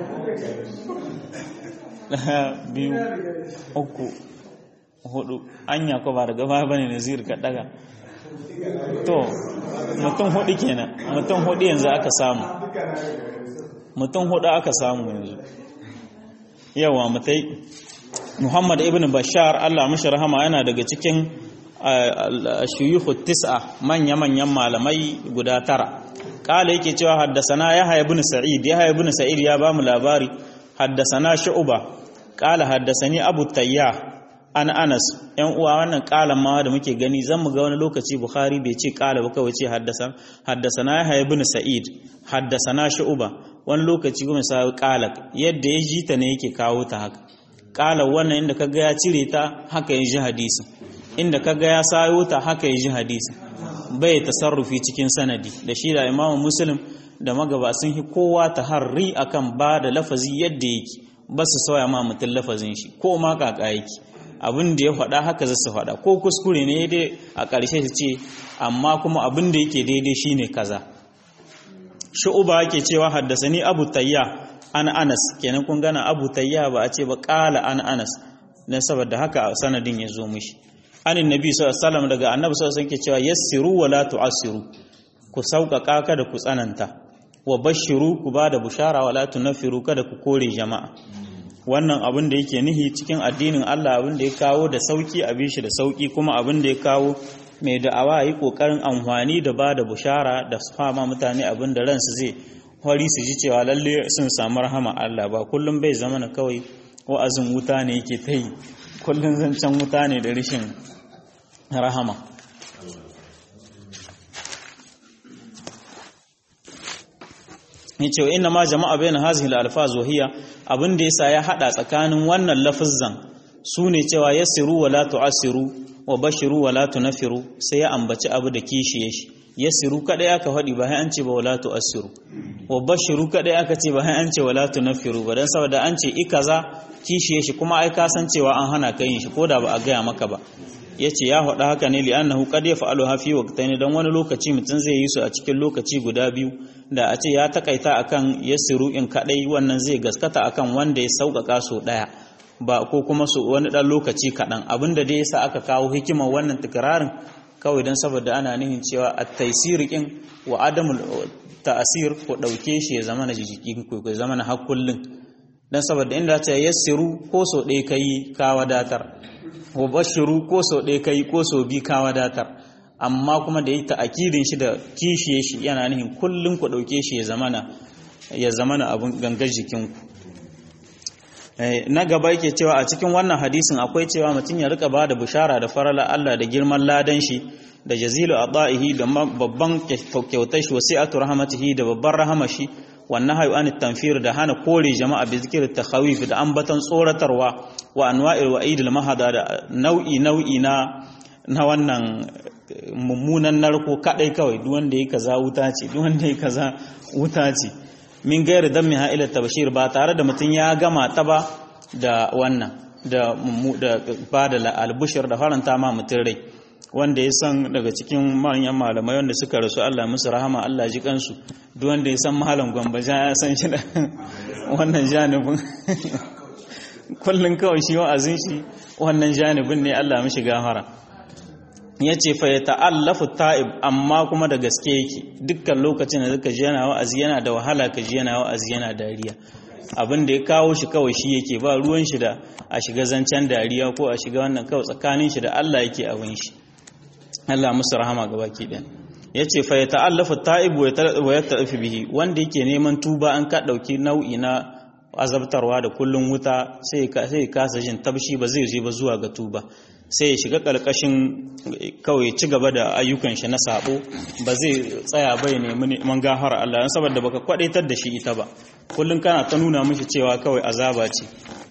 biyu uku hudu anya ko ba daga ba bane nazir ka daga to mutum hudu kenan mutum hudu yanzu aka samu mutum hudu aka samu yanzu yawa mutai muhammad ibn bashar allah mashi rahama yana daga cikin shuyuhu tis'a manya-manyan malamai guda tara kala yake cewa haddasana ya haya ibn sa'id ya haya ibn sa'id ya ba mu labari haddasana shu'uba kala haddasani abu tayyah an anas yan uwa wannan kalan ma da muke gani zan mu ga wani lokaci bukhari bai ce kala ba kawai ce haddasa haddasana yahya ibn sa'id haddasana shu'ba wani lokaci kuma sai kala yadda ya ji ta ne yake kawo ta haka kala wannan inda kaga ya cire ta haka ya ji hadisi inda kaga ya sayo ta haka ya ji hadisi bai tasarrufi cikin sanadi da shi da imamu muslim da magaba sun hi kowa taharri akan ba da lafazi yadda yake ba su sauya ma mutum lafazin shi ko ma kaka yake abin da ya faɗa haka za su faɗa ko kuskure ne dai a ƙarshe su ce amma kuma abin da yake daidai shine kaza shu'uba yake cewa haddasani abu tayya an anas kenan kun gana abu tayya ba a ce ba qala an anas dan saboda haka sanadin ya zo mishi anin nabi sallallahu alaihi wasallam daga annabi sallallahu alaihi wasallam yake cewa yassiru wa la tu'assiru ku sauƙaƙa kada ku tsananta wa bashiru ku ba da bushara wa la tunfiru kada ku kore jama'a wannan abin da yake nihi cikin addinin Allah abin da ya kawo da sauki abin shi da sauki kuma abin da ya kawo mai da'awa yi kokarin amfani da ba da bushara da fama mutane abin da ransu zai hori su ji cewa lalle sun samu rahama Allah ba kullum bai zama na kawai wa'azin wuta ne yake ta yi kullum zancen wuta ne da rashin rahama yace wa inna ma jama'a bayna hazihi al-alfaz wa hiya abin da yasa ya hada tsakanin wannan lafazzan sune cewa yasiru wa la tu'asiru wa bashiru wa la tunfiru sai ya ambaci abu da kishiye shi yasiru kadai aka fadi ba sai an ce ba wala tu'asiru wa bashiru kadai aka ce ba sai an ce wala tunfiru ba dan saboda an ce ikaza kishiye shi kuma ai ka san cewa an hana ka yin shi koda ba a gaya maka ba yace ya faɗa haka ne li'annahu qad yaf'alu hafi waqtayn dan wani lokaci mutun zai yi su a cikin lokaci guda biyu da a ce ya takaita akan yasiru in kadai wannan zai gaskata akan wanda ya sauƙaƙa so daya ba ko kuma su wani dan lokaci kaɗan abinda dai yasa aka kawo hikimar wannan tikrarin kawai dan saboda ana nihin cewa at-taysir kin wa adamul ta'asir ko dauke shi ya zama na jiki ko ya zama na hakullin dan saboda inda ta yassiru ko so ɗaya kai ka wadatar wa bashiru ko so ɗaya kai ko so bi ka wadatar amma kuma da yi ta'akidin shi da kishiye shi yana nihin kullum ku ɗauke shi ya zamana ya zamana abin gangar jikinku na gaba yake cewa a cikin wannan hadisin akwai cewa mutum ya rika ba da bishara da farala Allah da girman ladan shi da jazilu ada'ihi da babban kyautar shi wasi'atu rahmatihi da babban rahama shi wannan hayu an tanfir da hana kore jama'a bi zikir takhawif da ambatan tsoratarwa wa anwa'il wa'id al mahada da nau'i nau'i na na wannan mummunan narko kadai kawai duk wanda yake kaza wuta ce duk wanda yake kaza wuta ce min gairi dan miha ila tabashir ba tare da mutun ya gama ta ba da wannan da da ba da albushir da faranta ma mutun rai wanda ya san daga cikin manyan malamai wanda suka rasu Allah musu rahama Allah ji kansu duk wanda ya san malam gwamba ya san shi da wannan janibin kullun kawai shi wa'azin shi wannan janibin ne Allah mishi gafara ya ce fa ya ta'allafu ta'ib amma kuma da gaske yake dukkan lokacin da zaka ji yana wa'azi yana da wahala ka ji yana wa'azi yana dariya abin da ya kawo shi kawai shi yake ba ruwan shi da a shiga zancen dariya ko a shiga wannan kawai tsakanin shi da Allah yake abin shi Allah musu rahama ga baki ɗin ya ce fa ya ta'allafu ta'ib wa ya ta'afi bihi wanda yake neman tuba an ka ɗauki nau'i na azabtarwa da kullun wuta sai ya kasa jin tabshi ba zai je ba zuwa ga tuba sai ya shiga ƙarƙashin kawai ci gaba da ayyukan shi na sabo ba zai tsaya bai nemi neman gafara Allah don saboda baka kwadaitar da shi ita ba kullum kana ta nuna mishi cewa kawai azaba ce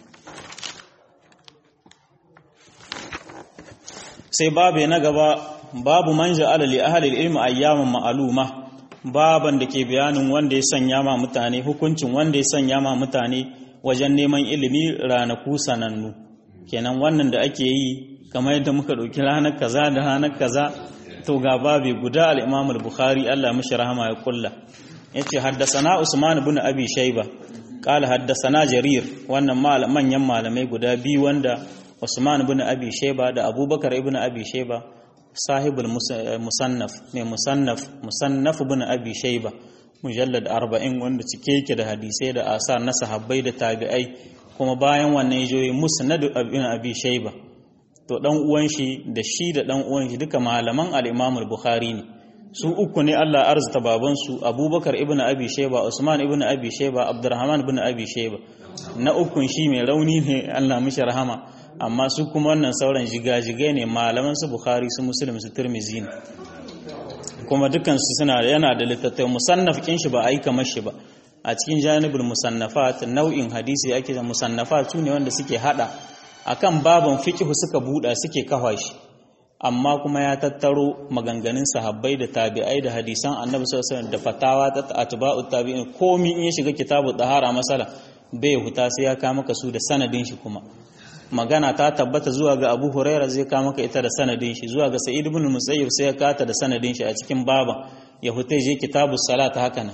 sai babu na gaba babu man ja'ala li ahli ilmi ayyaman ma'luma baban da ke bayanin wanda ya sanya ma mutane hukuncin wanda ya sanya ma mutane wajen neman ilimi ranaku sanannu kenan wannan da ake yi kamar yadda muka ɗauki ranar kaza da ranar kaza to ga babi guda al-Imam al-Bukhari Allah mishi rahama ya kulla yace haddasana Usman ibn Abi Shayba qala haddasana Jarir wannan manyan malamai guda biyu wanda Usman ibn Abi Shayba da Abubakar ibn Abi Shayba sahibul musannaf mai musannaf musannaf ibn Abi Shayba mujallad 40 wanda cike yake da hadisai da asar na sahabbai da tabi'ai kuma bayan wannan yajoyi musnad ibn Abi Shayba to dan uwan shi da shi da dan uwan shi duka malaman al-Imam al-Bukhari ne su uku ne Allah arzuta baban su Abubakar ibn Abi Shayba Usman ibn Abi Shayba Abdurrahman ibn Abi Shayba na ukun shi mai rauni ne Allah mishi rahama amma su kuma wannan sauran jigajigai ne malaman su Bukhari su Muslim su Tirmidhi ne kuma dukan su suna yana da littattafai musannaf kin shi ba ai kamar shi ba a cikin janibul musannafat nau'in hadisi ake da musannafat su ne wanda suke hada akan baban fiqh suka buɗa suke kafa shi amma kuma ya tattaro maganganun sahabbai da tabi'ai da hadisan annabi sallallahu alaihi wasallam da fatawa ta atba'u tabi'in komi in ya shiga kitabu tahara masala bai huta sai ya kama maka su da sanadin shi kuma magana ta tabbata zuwa ga Abu Hurairah zai kama maka ita da sanadin shi zuwa ga Sa'id ibn Musayyib sai ya kata da sanadin shi a cikin baban ya huta je kitabu salat haka nan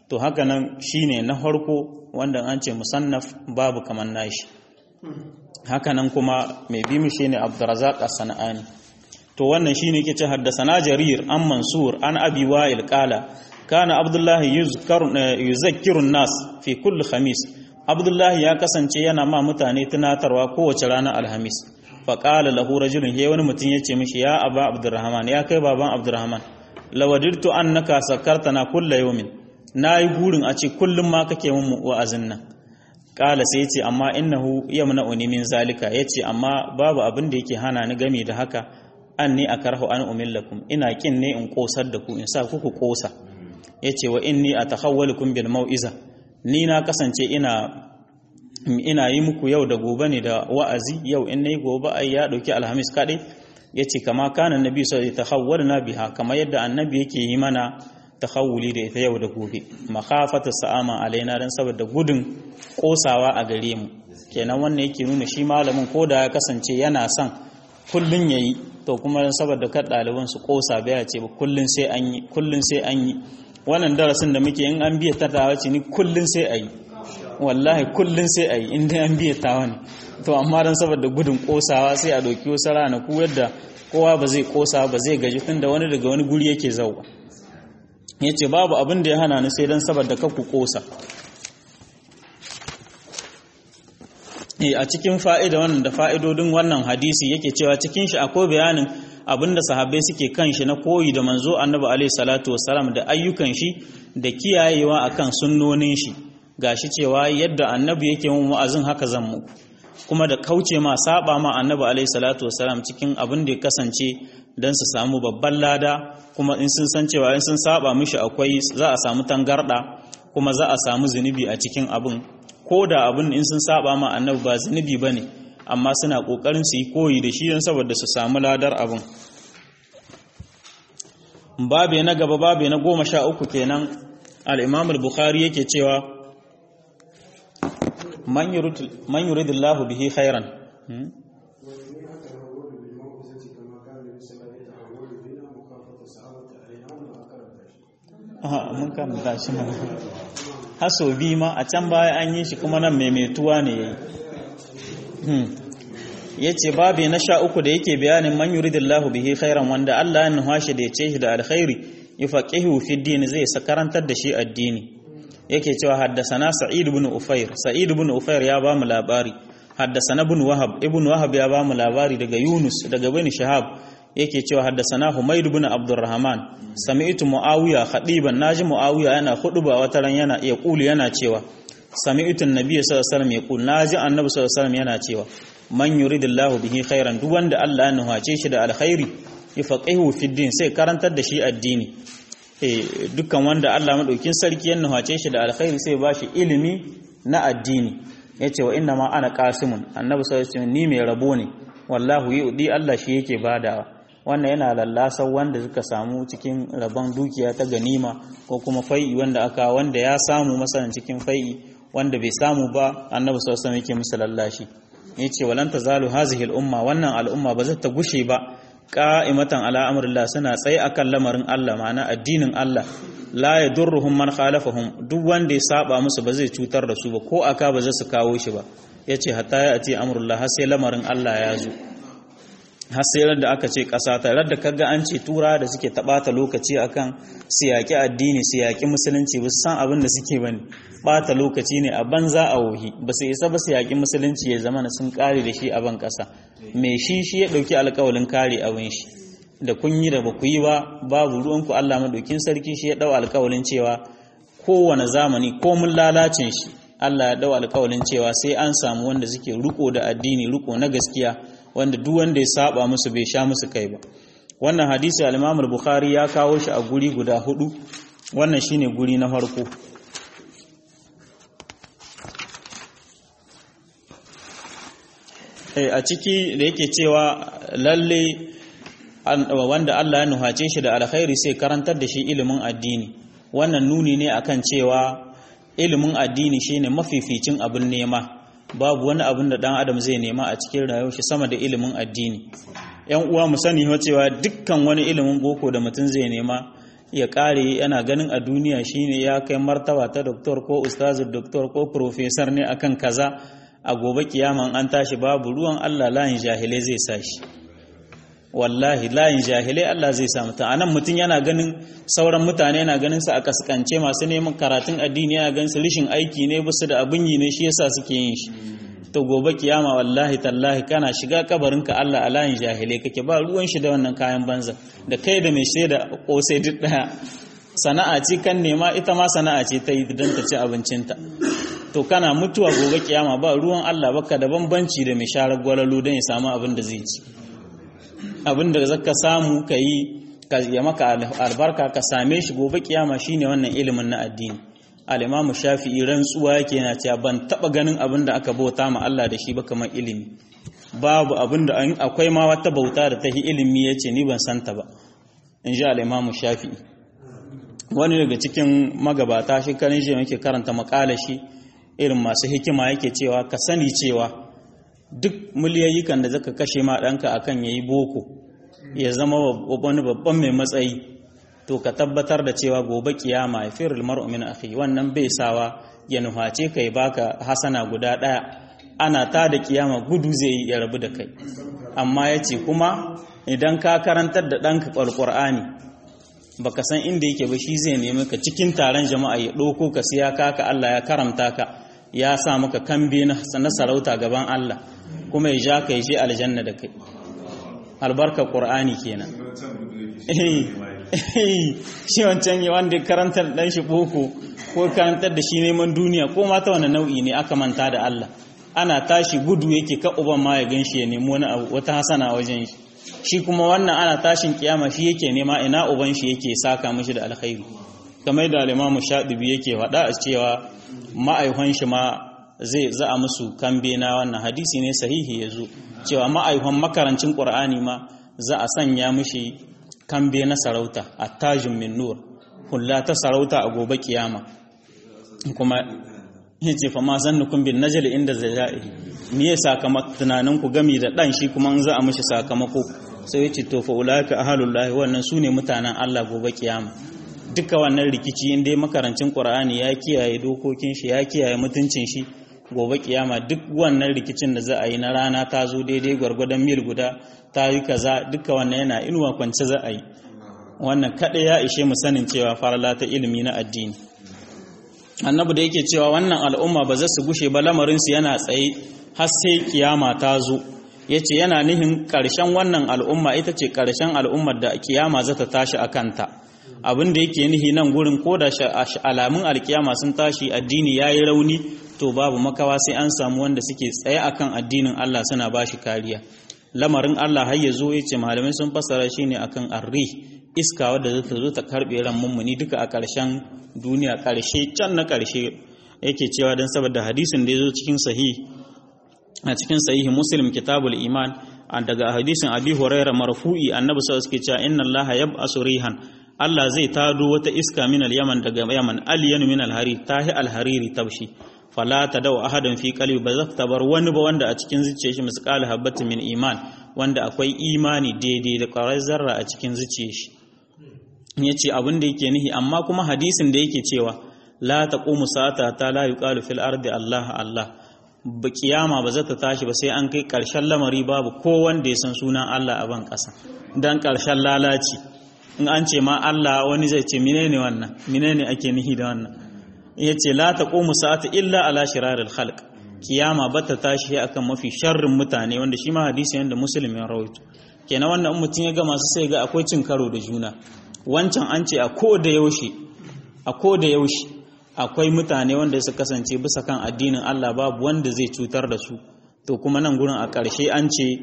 to haka nan shine na farko wanda an ce musannaf babu kaman nashi haka nan kuma mai bi mu shine Abdurrazzaq as-Sana'ani to wannan shine yake ce haddasana Jarir an Mansur an Abi Wa'il qala kana Abdullah yuzakkiru nas fi kulli khamis Abdullah ya kasance yana ma mutane tunatarwa kowace ranar Alhamis fa qala lahu rajulun he wani mutum yace mishi ya Aba Abdurrahman ya kai baban Abdurrahman lawadirtu annaka sakartana kullu yawmin nayi gurin a ce kullum ma kake mun wa'azin nan kala sai yace amma innahu yamna'uni min zalika yace amma babu abin da yake hana ni game da haka anni akrahu an umillakum ina kin ne in kosar da ku in sa ku ku kosa yace wa inni atakhawwalukum bil mau'iza ni na kasance ina ina yi muku yau da gobe ne da wa'azi yau in nayi gobe ai ya dauki alhamis kadai yace kama kana annabi sallallahu alaihi wasallam biha kama yadda annabi yake yi mana tahawuli da ita yau da gobe makhafata sa'ama alaina dan saboda gudun kosawa a gare mu kenan wannan yake nuna shi malamin ko da ya kasance yana son kullun yayi to kuma saboda kar ɗaliban su kosa baya ce ba kullun sai an yi kullun sai an yi wannan darasin da muke in an biya tattawa ce ni kullun sai a yi wallahi kullun sai a yi in dai an biya tawa ne to amma dan saboda gudun kosawa sai a ɗauki wasu ranaku yadda kowa ba zai kosa ba zai gaji tun da wani daga wani guri yake zauwa ya ce babu abin da ya hana ni sai dan saboda kakku kosa a cikin fa'ida wannan da fa'idodin wannan hadisi yake cewa cikin shi akwai bayanin abinda sahabbai suke kan shi na koyi da manzo annabi alaihi salatu wassalam da ayyukan shi da kiyayewa akan sunnonin shi gashi cewa yadda annabi yake mun wa'azin haka zan muku kuma da kauce ma saba ma annabi alaihi salatu wassalam cikin abin da ya kasance dan su samu babban lada kuma in sun san cewa in sun saba mishi akwai za a samu tangarda kuma za a samu zunubi a cikin abin ko da abin in sun saba ma annabi ba zunubi bane amma suna kokarin su yi koyi da shi don saboda su samu ladar abin babe na gaba babe na goma sha uku kenan al-imam al-bukhari yake cewa man yuridillahu bihi khairan mun karanta shi mana haso bi ma a can baya an yi shi kuma nan maimaituwa ne yayi ya ce babi na sha uku da yake bayanin man yuridillahu bihi khairan wanda Allah ya nuha shi da ya ce shi da alkhairi yufaqihu fi din zai sakarantar da shi addini yake cewa haddasana sa'id ibn ufair sa'id ibn ufair ya ba mu labari haddasana ibn wahab ibn wahab ya ba mu labari daga yunus daga bani shahab yake cewa haddasana humayd ibn abdurrahman sami'tu muawiya khadiban naji muawiya yana khutba wata ran yana iya kuli yana cewa sami'tu an-nabiy sallallahu alaihi wasallam yaqul naji annabi sallallahu alaihi wasallam yana cewa man yuridillahu bihi khairan duk wanda Allah ya nuhace shi da alkhairi yafaqihu fi din sai karantar da shi addini eh dukkan wanda Allah madaukin sarki ya nuhace shi da alkhairi sai ba shi ilimi na addini yace wa inna ma ana qasimun annabi sallallahu alaihi wasallam ni mai rabo ne wallahu yudi Allah shi yake badawa wannan yana lallasa wanda suka samu cikin rabon dukiya ta ganima ko kuma fai'i wanda aka wanda ya samu masalan cikin fai'i wanda bai samu ba annabi sallallahu alaihi wasallam yake musu lallashi yace walan tazalu hazihi al-umma wannan al'umma ba zai ta gushe ba qa'imatan ala amrillah suna tsaye akan lamarin Allah ma'ana addinin Allah la yadurruhum man khalafahum duk wanda ya saba musu ba zai cutar da su ba ko aka ba zai su kawo shi ba yace hatta ya ati amrullah har sai lamarin Allah ya zo har sai da aka ce ƙasa ta da kaga an ce tura da suke taɓata lokaci akan siyaki addini siyaki musulunci ba su san abin da suke bane ɓata lokaci ne a banza a wohi ba su isa ba siyaki musulunci ya zama sun kare da shi a ban ƙasa mai shi shi ya ɗauki alƙawalin kare abin shi da kun yi da ba ku yi ba babu ruwanku Allah madaukin sarki shi ya ɗau alƙawalin cewa kowane zamani ko mun lalacin shi Allah ya ɗau alƙawalin cewa sai an samu wanda suke riko da addini riko na gaskiya wanda duk wanda ya saba musu bai sha musu kai ba wannan hadisi al-Imam al-Bukhari ya kawo shi a guri guda hudu wannan shine guri na farko eh a ciki da yake cewa lalle wanda Allah ya nuhace shi da alkhairi sai karantar da shi ilimin addini wannan nuni ne akan cewa ilimin addini shine mafificin abin nema babu wani abin da dan adam zai nema a cikin rayuwar shi sama da ilimin addini yan uwa mu sani cewa dukkan wani ilimin boko da mutum zai nema ya kare yana ganin a duniya shine ya kai martaba ta doktor ko ustazin doktor ko profesor ne akan kaza a gobe kiyama an tashi babu ruwan Allah layin jahilai zai sa shi wallahi layin jahilai Allah zai sa mutum anan mutum yana ganin sauran mutane yana ganin su a kaskance masu neman karatun addini yana ganin su rishin aiki ne basu da abin yi ne shi yasa suke yin shi to gobe kiyama wallahi tallahi kana shiga kabarinka Allah a layin jahilai kake ba ruwan shi da wannan kayan banza da kai da mai shaida kosai duk daya sana'a ce kan nema ita ma sana'a ce ta yi don ta ci abincinta to kana mutuwa gobe kiyama ba ruwan Allah baka da bambanci da mai sharar gwalalo don ya samu abin da zai ci abin da zaka samu ka yi ka ya maka albarka ka same shi gobe kiyama shine wannan ilimin na addini al-imamu shafi'i rantsuwa yake yana cewa ban taba ganin abin da aka bauta ma Allah da shi ba kamar ilimi babu abin da akwai ma wata bauta da ta yi ilimi yace ni ban santa ba in ji al-imamu shafi'i wani daga cikin magabata shi karin shi yake karanta makala shi irin masu hikima yake cewa ka sani cewa duk miliyayyukan da zaka kashe ma ɗanka akan yayi boko ya zama wani babban mai matsayi to ka tabbatar da cewa gobe kiyama ya firul mar'u min akhi wannan bai sawa ya nuhace kai baka hasana guda ɗaya ana ta da kiyama gudu zai yi ya rabu da kai amma yace kuma idan ka karantar da ɗanka alqur'ani baka san inda yake ba shi zai nemi ka cikin taron jama'a ya ɗauko ka siya kaka Allah ya karamta ka ya sa maka kambe na sarauta gaban Allah kuma ya ja ka ya je aljanna da kai albarka qur'ani kenan shi wancan yi wanda karantar dan shi boko ko karantar da shi neman duniya ko mata wani nau'i ne aka manta da Allah ana tashi gudu yake ka uban ma ya ganshi ya nemi wani abu wata hasana wajen shi shi kuma wannan ana tashin kiyama shi yake nema ina uban shi yake saka mishi da alkhairi kamar da al-Imam Shadibi yake faɗa a cewa ma'aihon shi ma zai za a musu kambe na wannan hadisi ne sahihi yazo cewa ma'aihon makarancin Qur'ani ma za a sanya mishi kambe na sarauta attajun min nur hulla ta sarauta a gobe kiyama kuma yace fa ma zannukum bin najli inda zajai me ya sakamakon tunanin ku gami da dan shi kuma za a mishi sakamako sai ya ce to fa ulaika ahalullahi wannan sune mutanen Allah gobe kiyama duka wannan rikici inda makarancin Qur'ani ya kiyaye dokokin shi ya kiyaye mutuncin shi gobe kiyama duk wannan rikicin da za a yi na rana ta zo daidai gwargwadon mil guda ta yi kaza duka wannan yana inuwa kwance za a yi wannan kaɗai ya ishe mu sanin cewa farala ta ilimi na addini annabi da yake cewa wannan al'umma ba za su gushe ba lamarinsu yana tsaye har sai kiyama ta zo ya ce yana nihin ƙarshen wannan al'umma ita ce ƙarshen al'ummar da kiyama za ta tashi a kanta abin da yake nihi nan gurin ko da alamun alkiyama sun tashi addini ya yi rauni to babu makawa sai an samu wanda suke tsaye akan addinin Allah suna ba shi kariya lamarin Allah har ya zo ya ce malamai sun fassara shi ne akan arri iska wadda za ta zo ta karɓe ran mummuni duka a ƙarshen duniya ƙarshe can na ƙarshe yake cewa don saboda hadisin da ya zo cikin sahih a cikin sahihi muslim kitabul iman daga hadisin abi huraira marfu'i annabi sallallahu alaihi wasallam inna allaha yab'asu rihan Allah zai tado wata iska min al-yaman daga yaman alyan min al-hari tahi al-hariri tabshi fala tadau ahadan fi qalbi ba za ta bar wani ba wanda a cikin zuciyar shi misqal habatin min iman wanda akwai imani daidai da ƙwarar zarra a cikin zuciyar shi yace abin da yake nihi amma kuma hadisin da yake cewa la taqumu sa'ata ta la yuqalu fil ardi Allah Allah ba kiyama ba za ta tashi ba sai an kai ƙarshen lamari babu ko wanda ya san sunan Allah a ban ƙasa dan ƙarshen lalaci in an ce ma Allah wani zai ce menene wannan menene ake nihi da wannan yace la taqumu sa'atu illa ala shiraril khalq kiyama ba ta tashi akan mafi sharrin mutane wanda shi ma hadisi yanda muslim ya rawaito kenan wannan in mutum ya ga masu sai ga akwai cin karo da juna wancan an ce a ko da yaushe a ko da yaushe akwai mutane wanda su kasance bisa kan addinin Allah babu wanda zai cutar da su to kuma nan gurin a ƙarshe an ce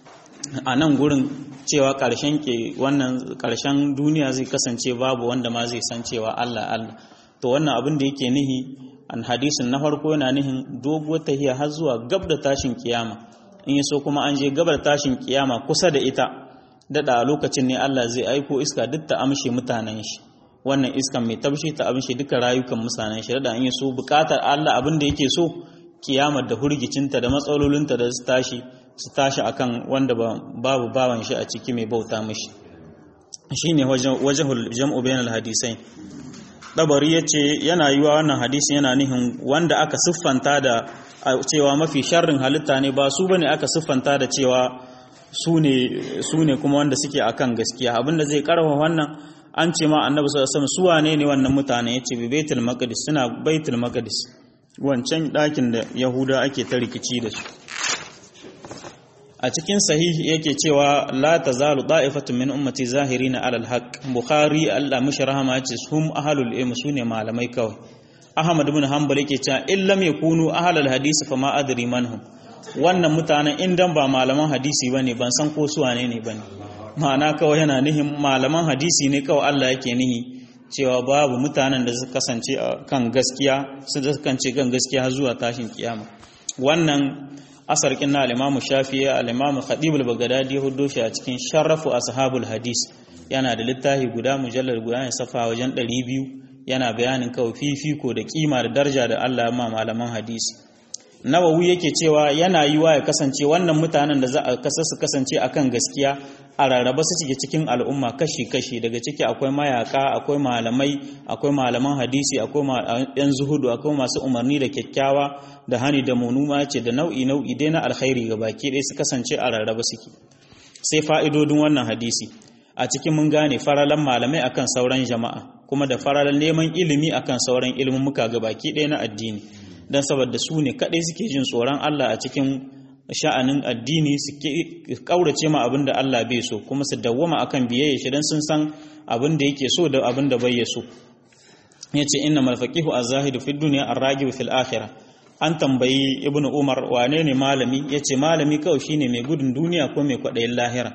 a nan gurin cewa ƙarshen ke wannan ƙarshen duniya zai kasance babu wanda ma zai san cewa Allah Allah to wannan abin da yake nihi an hadisin na farko yana nihin doguwar tahiya har zuwa gab da tashin kiyama in yaso kuma an je gabar tashin kiyama kusa da ita dada a lokacin ne Allah zai aiko iska duk ta amshe mutanen shi wannan iskan mai tabshi ta amshe duka rayukan mutanen shi da an yi so bukatar Allah abin da yake so kiyamar da hurgicinta da matsalolinta da su tashi su tashi akan wanda babu bawan shi a ciki mai bauta mishi shine wajhul jam'u bainal hadisai dabari yace yana yiwa wannan hadisi yana nihin wanda aka siffanta da cewa mafi sharrin halitta ne ba su bane aka siffanta da cewa su ne kuma wanda suke akan gaskiya abinda zai karfa wannan an ce ma annabi sallallahu alaihi wasallam su wane ne wannan mutane yace bi baitul maqdis suna baitul maqdis wancan dakin da yahuda ake ta rikici da su a cikin sahihi yake cewa la tazalu da'ifatun min ummati zahirina alal haqq bukhari Allah mishi rahama yace hum ahlul ilm sune malamai kawai ahmad ibn hanbal yake cewa in lam yakunu ahlul hadisi fa ma adri manhum wannan mutanen indan ba malaman hadisi bane ban san ko su wane ne bane ma'ana kawai yana nihin malaman hadisi ne kawai Allah yake nihi cewa babu mutanen da suka kasance kan gaskiya su kasance kan gaskiya zuwa tashin kiyama wannan asar kin na al-Imam Shafi'i al-Imam Khatib al-Baghdadi ya huddo shi a cikin Sharafu Ashabul Hadis yana da littafi guda mujallal guda ne safa wajen 200 yana bayanin kawai fifiko da kima da daraja da Allah ya ma malaman hadisi nawawi yake cewa yana yiwa ya kasance wannan mutanen da za a kasa su kasance akan gaskiya a rarraba su cike cikin al'umma kashi-kashi daga ciki akwai mayaka akwai malamai akwai malaman hadisi akwai yan zuhudu akwai masu umarni da kyakkyawa da hani da munuma ce da nau'i nau'i dai na alkhairi ga baki ɗaya su kasance a rarraba suke sai fa'idodin wannan hadisi a cikin mun gane faralan malamai akan sauran jama'a kuma da faralan neman ilimi akan sauran ilimin muka ga baki ɗaya na addini don saboda su ne kaɗai suke jin tsoron Allah a cikin sha'anin addini su ƙaurace ma abin da Allah bai so kuma su dawwama akan biyayya shi don sun san abin da yake so da abin da bai ya so ya ce inna malfaqihu az-zahidu fi dunya ar-ragibu fil akhirah an tambayi ibn umar wane ne malami ya ce malami kawai shine mai gudun duniya ko mai kwaɗayin lahira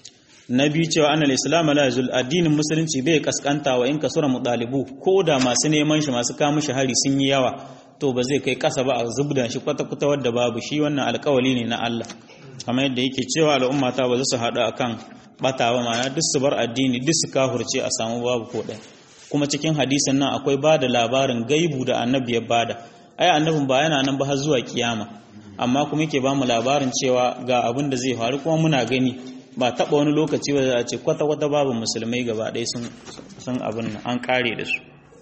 na biyu cewa annal islam la yazul addinin musulunci bai kaskanta wa in kasura mudalibu ko da masu neman shi masu kawo shi hari sun yi yawa to ba zai kai kasa ba a zubda shi kwata-kwata wadda babu shi wannan alkawali ne na Allah kamar yadda yake cewa al'umma ta ba za su haɗu akan batawa ma'ana duk su bar addini duk su kahurce a samu babu ko ɗaya kuma cikin hadisin nan akwai ba da labarin gaibu da annabi ya bada ai annabin ba yana nan ba har zuwa kiyama amma kuma yake ba mu labarin cewa ga abin da zai faru kuma muna gani ba taɓa wani lokaci ba za a ce kwata-kwata babu musulmai gaba ɗaya sun abin nan an kare da su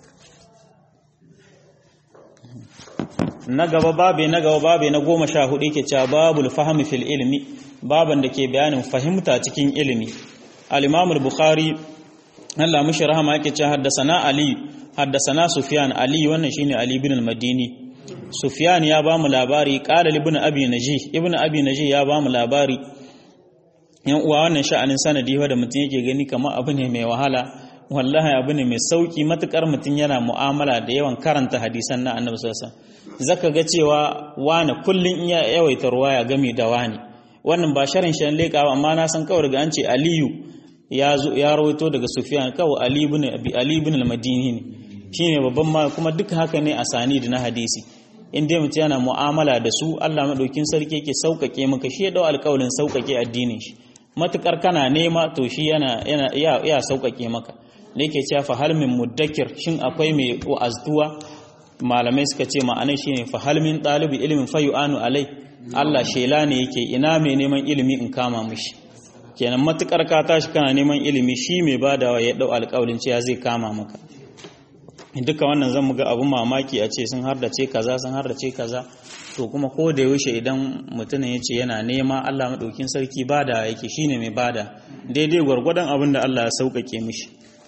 na gaba babe na gaba babe na goma sha hudu yake cewa babul fahmi fil ilmi baban da ke bayanin fahimta cikin ilimi al-imam al-bukhari Allah mishi rahama yake cewa haddasana ali haddasana sufyan ali wannan shine ali ibn al-madini sufyan ya bamu labari qala ibn abi najih ibn abi najih ya bamu labari yan uwa wannan sha'anin sanadi wanda mutum yake gani kamar abu ne mai wahala wallahi abu ne mai sauki matukar mutum yana mu'amala da yawan karanta hadisan na annabi sallallahu alaihi wasallam zaka ga cewa wani kullun in ya yawaita ruwaya game da wani wannan ba sharin shan leka amma na san kawai daga an ce aliyu ya zo ya rawaito daga sufyan kawai ali ibn abi ali ibn al-madini ne shine babban ma kuma duk haka ne a sani da na hadisi in dai mutum yana mu'amala da su Allah madaukin sarki yake sauƙaƙe maka shi ya dau alƙawarin sauƙaƙe addinin shi matukar kana nema to shi yana yana ya sauƙaƙe maka da yake cewa fa hal min muddakir shin akwai mai wa'azduwa malamai suka ce ma'anai shine fa hal min talibi ilmin fayu'anu alai Allah shela ne yake ina mai neman ilimi in kama mishi kenan matukar ka tashi kana neman ilimi shi mai badawa ya dau alƙawarin cewa zai kama maka duka wannan zan muga abun mamaki a ce sun hardace kaza sun hardace kaza to kuma ko da yaushe idan mutumin ya ce yana nema Allah maɗaukin sarki bada yake shine mai bada daidai gwargwadon abin da Allah ya sauƙaƙe mishi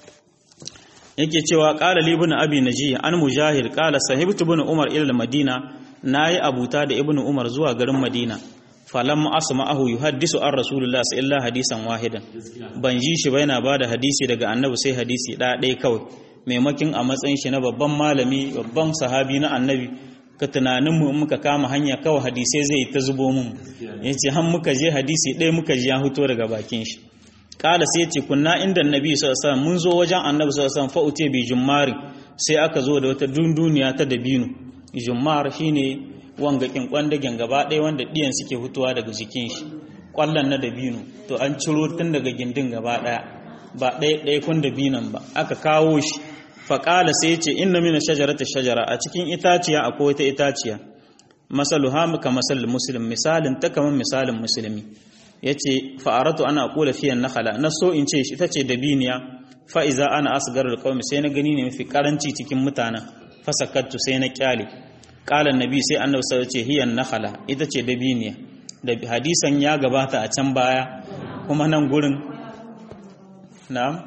yake cewa qala li ibn abi naji an mujahid qala sahibtu ibn umar ila madina nayi abuta da ibn umar zuwa garin madina falam asma'ahu yuhaddisu an rasulullah illa hadisan wahidan ban ji shi ba yana bada hadisi daga annabi sai hadisi ɗaya ɗaya kawai maimakin a matsayin shi na babban malami babban sahabi na annabi ka tunaninmu in muka kama hanya kawai hadisai zai ta zubo mun ya ce han muka je hadisi ɗaya muka ji ya fito daga bakin shi kala sai ce kunna inda annabi sallallahu alaihi mun zo wajen annabi sallallahu alaihi wasallam fa bi jummari sai aka zo da wata dunduniya ta dabino jummar shine wanga kin kwandagen gaba ɗaya wanda diyan suke fitowa daga jikin shi kwallon na dabino to an ciro tun daga gindin gaba ɗaya ba ɗaya ɗaya kun dabinon ba aka kawo shi faƙala sai ce inna mina shajarata shajara a cikin itaciya akwai wata itaciya masalu hamu ka masal muslim misalin ta kamar misalin musulmi yace fa'aratu ana aqula fiyan nakhala na so in ce shi tace dabiniya fa iza ana asgarul qaumi sai na gani ne mafi karanci cikin mutanen fasakattu sai na kyale qala annabi sai annabi sai ce hiyan nakhala ita ce dabiniya da hadisan ya gabata a can baya kuma nan gurin na'am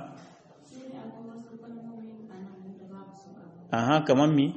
aha kaman mi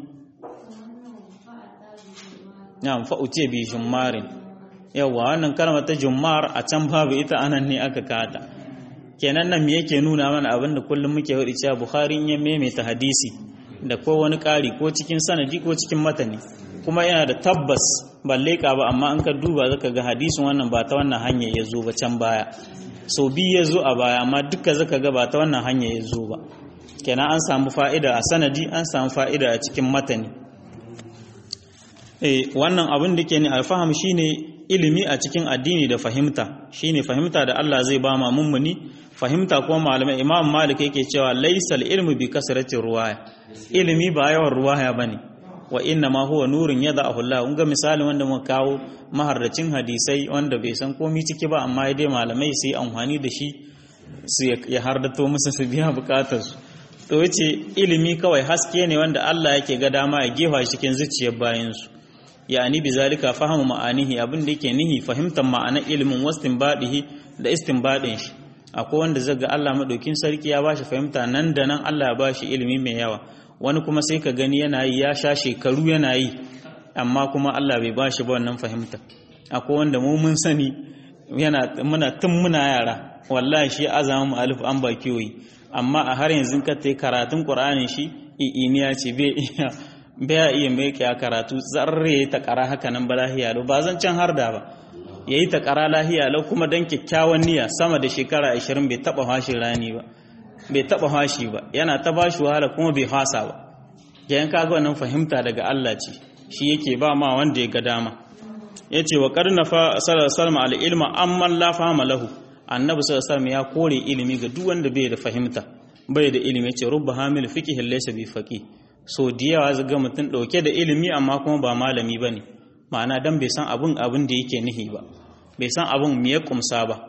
na'am fa utiya bi jummarin yawa wannan kalmar ta jummar a can babu ita anan ne aka kata kenan nan me yake nuna mana abin da kullum muke hudi cewa bukhari in ya maimaita hadisi da ko wani ƙari ko cikin sanadi ko cikin matani kuma yana da tabbas balle ka ba amma an ka duba zaka ga hadisin wannan ba ta wannan hanya ya zo ba can baya so bi ya zo a baya amma duka zaka ga ba ta wannan hanya ya zo ba kenan an samu fa'ida a sanadi an samu fa'ida a cikin matani eh wannan abin da ke ne alfaham shine ilimi a cikin addini da fahimta shine fahimta da Allah zai ba ma mummuni fahimta kuma malamai imam malik yake cewa laysal ilmu bi kasrati ruwaya ilimi ba yawan ruwaya bane wa inna ma huwa nurun yada'ahu Allah kun ga misalin wanda muka kawo maharracin hadisai wanda bai san komai ciki ba amma dai malamai sai amfani da shi su ya hardato musu su biya bukatar su to yace ilimi kawai haske ne wanda Allah yake ga dama ya gefa shi cikin zuciyar bayan su yani bizalika fahimu ma'anihi abin da yake nihi fahimtar ma'anar ilimin wastinbadihi da istinbadin shi akwai wanda zaga Allah madaukin sarki ya bashi fahimta nan da nan Allah ya bashi ilimi mai yawa wani kuma sai ka gani yana yi ya sha shekaru yana yi amma kuma Allah bai bashi ba wannan fahimta akwai wanda mu mun sani yana muna tun muna yara wallahi shi azamu alif an ba kiyoyi amma a har yanzu ka tai karatun Qur'anin shi i'iniya ce bai iya bai iya mai ya karatu zarre ta kara haka nan ba lahiya lau ba zan can har da ba yayi ta kara lahiya lau kuma dan kyakkyawan niyya sama da shekara 20 bai taba hashin rani ba bai taba hashi ba yana ta bashi wahala kuma bai hasa ba yayin kaga wannan fahimta daga Allah ce shi yake ba ma wanda ya ga dama yace wa qarna fa sallallahu alaihi al ilma amma la fahama lahu annabi sallallahu alaihi ya kore ilimi ga duk wanda bai da fahimta bai da ilimi yace rubba hamil fiqh laysa bi faqih so diyawa zaga mutum dauke da ilimi amma kuma ba malami bane ma'ana dan bai san abun abin da yake nihi ba bai san abun me ya kumsa ba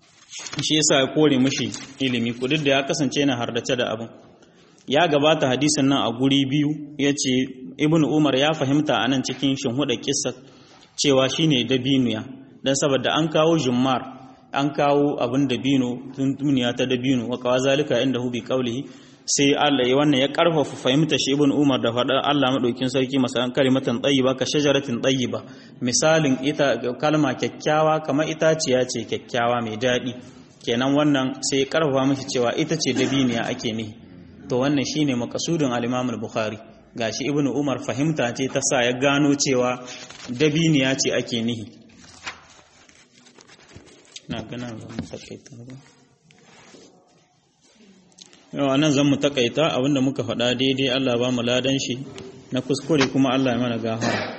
shi yasa ya kore mishi ilimi kudin da ya kasance yana hardace da abin ya gabata hadisin nan a guri biyu ya ce ibn umar ya fahimta a nan cikin shinhuda kissa cewa shine dabinuya don saboda an kawo jummar an kawo abin dabino tun duniya ta dabino wa kawa zalika inda hu bi qawlihi sai Allah ya wannan ya karfafa fahimta shi ibn umar da faɗar Allah madaukin sarki masalan kalimatan tayyiba ka shajaratin tayyiba misalin ita kalma kyakkyawa kamar itaciya ce kyakkyawa mai daɗi kenan wannan sai ya karfafa mishi cewa ita ce dabiniya ake nihi to wannan shine makasudin al-Imam al-Bukhari gashi Ibn Umar fahimta ce ta sa ya gano cewa dabiniya ce ake nihi na gana zan mu takaita ba yau anan zan mu takaita abinda muka faɗa daidai Allah ba mu ladan shi na kuskure kuma Allah ya mana gafara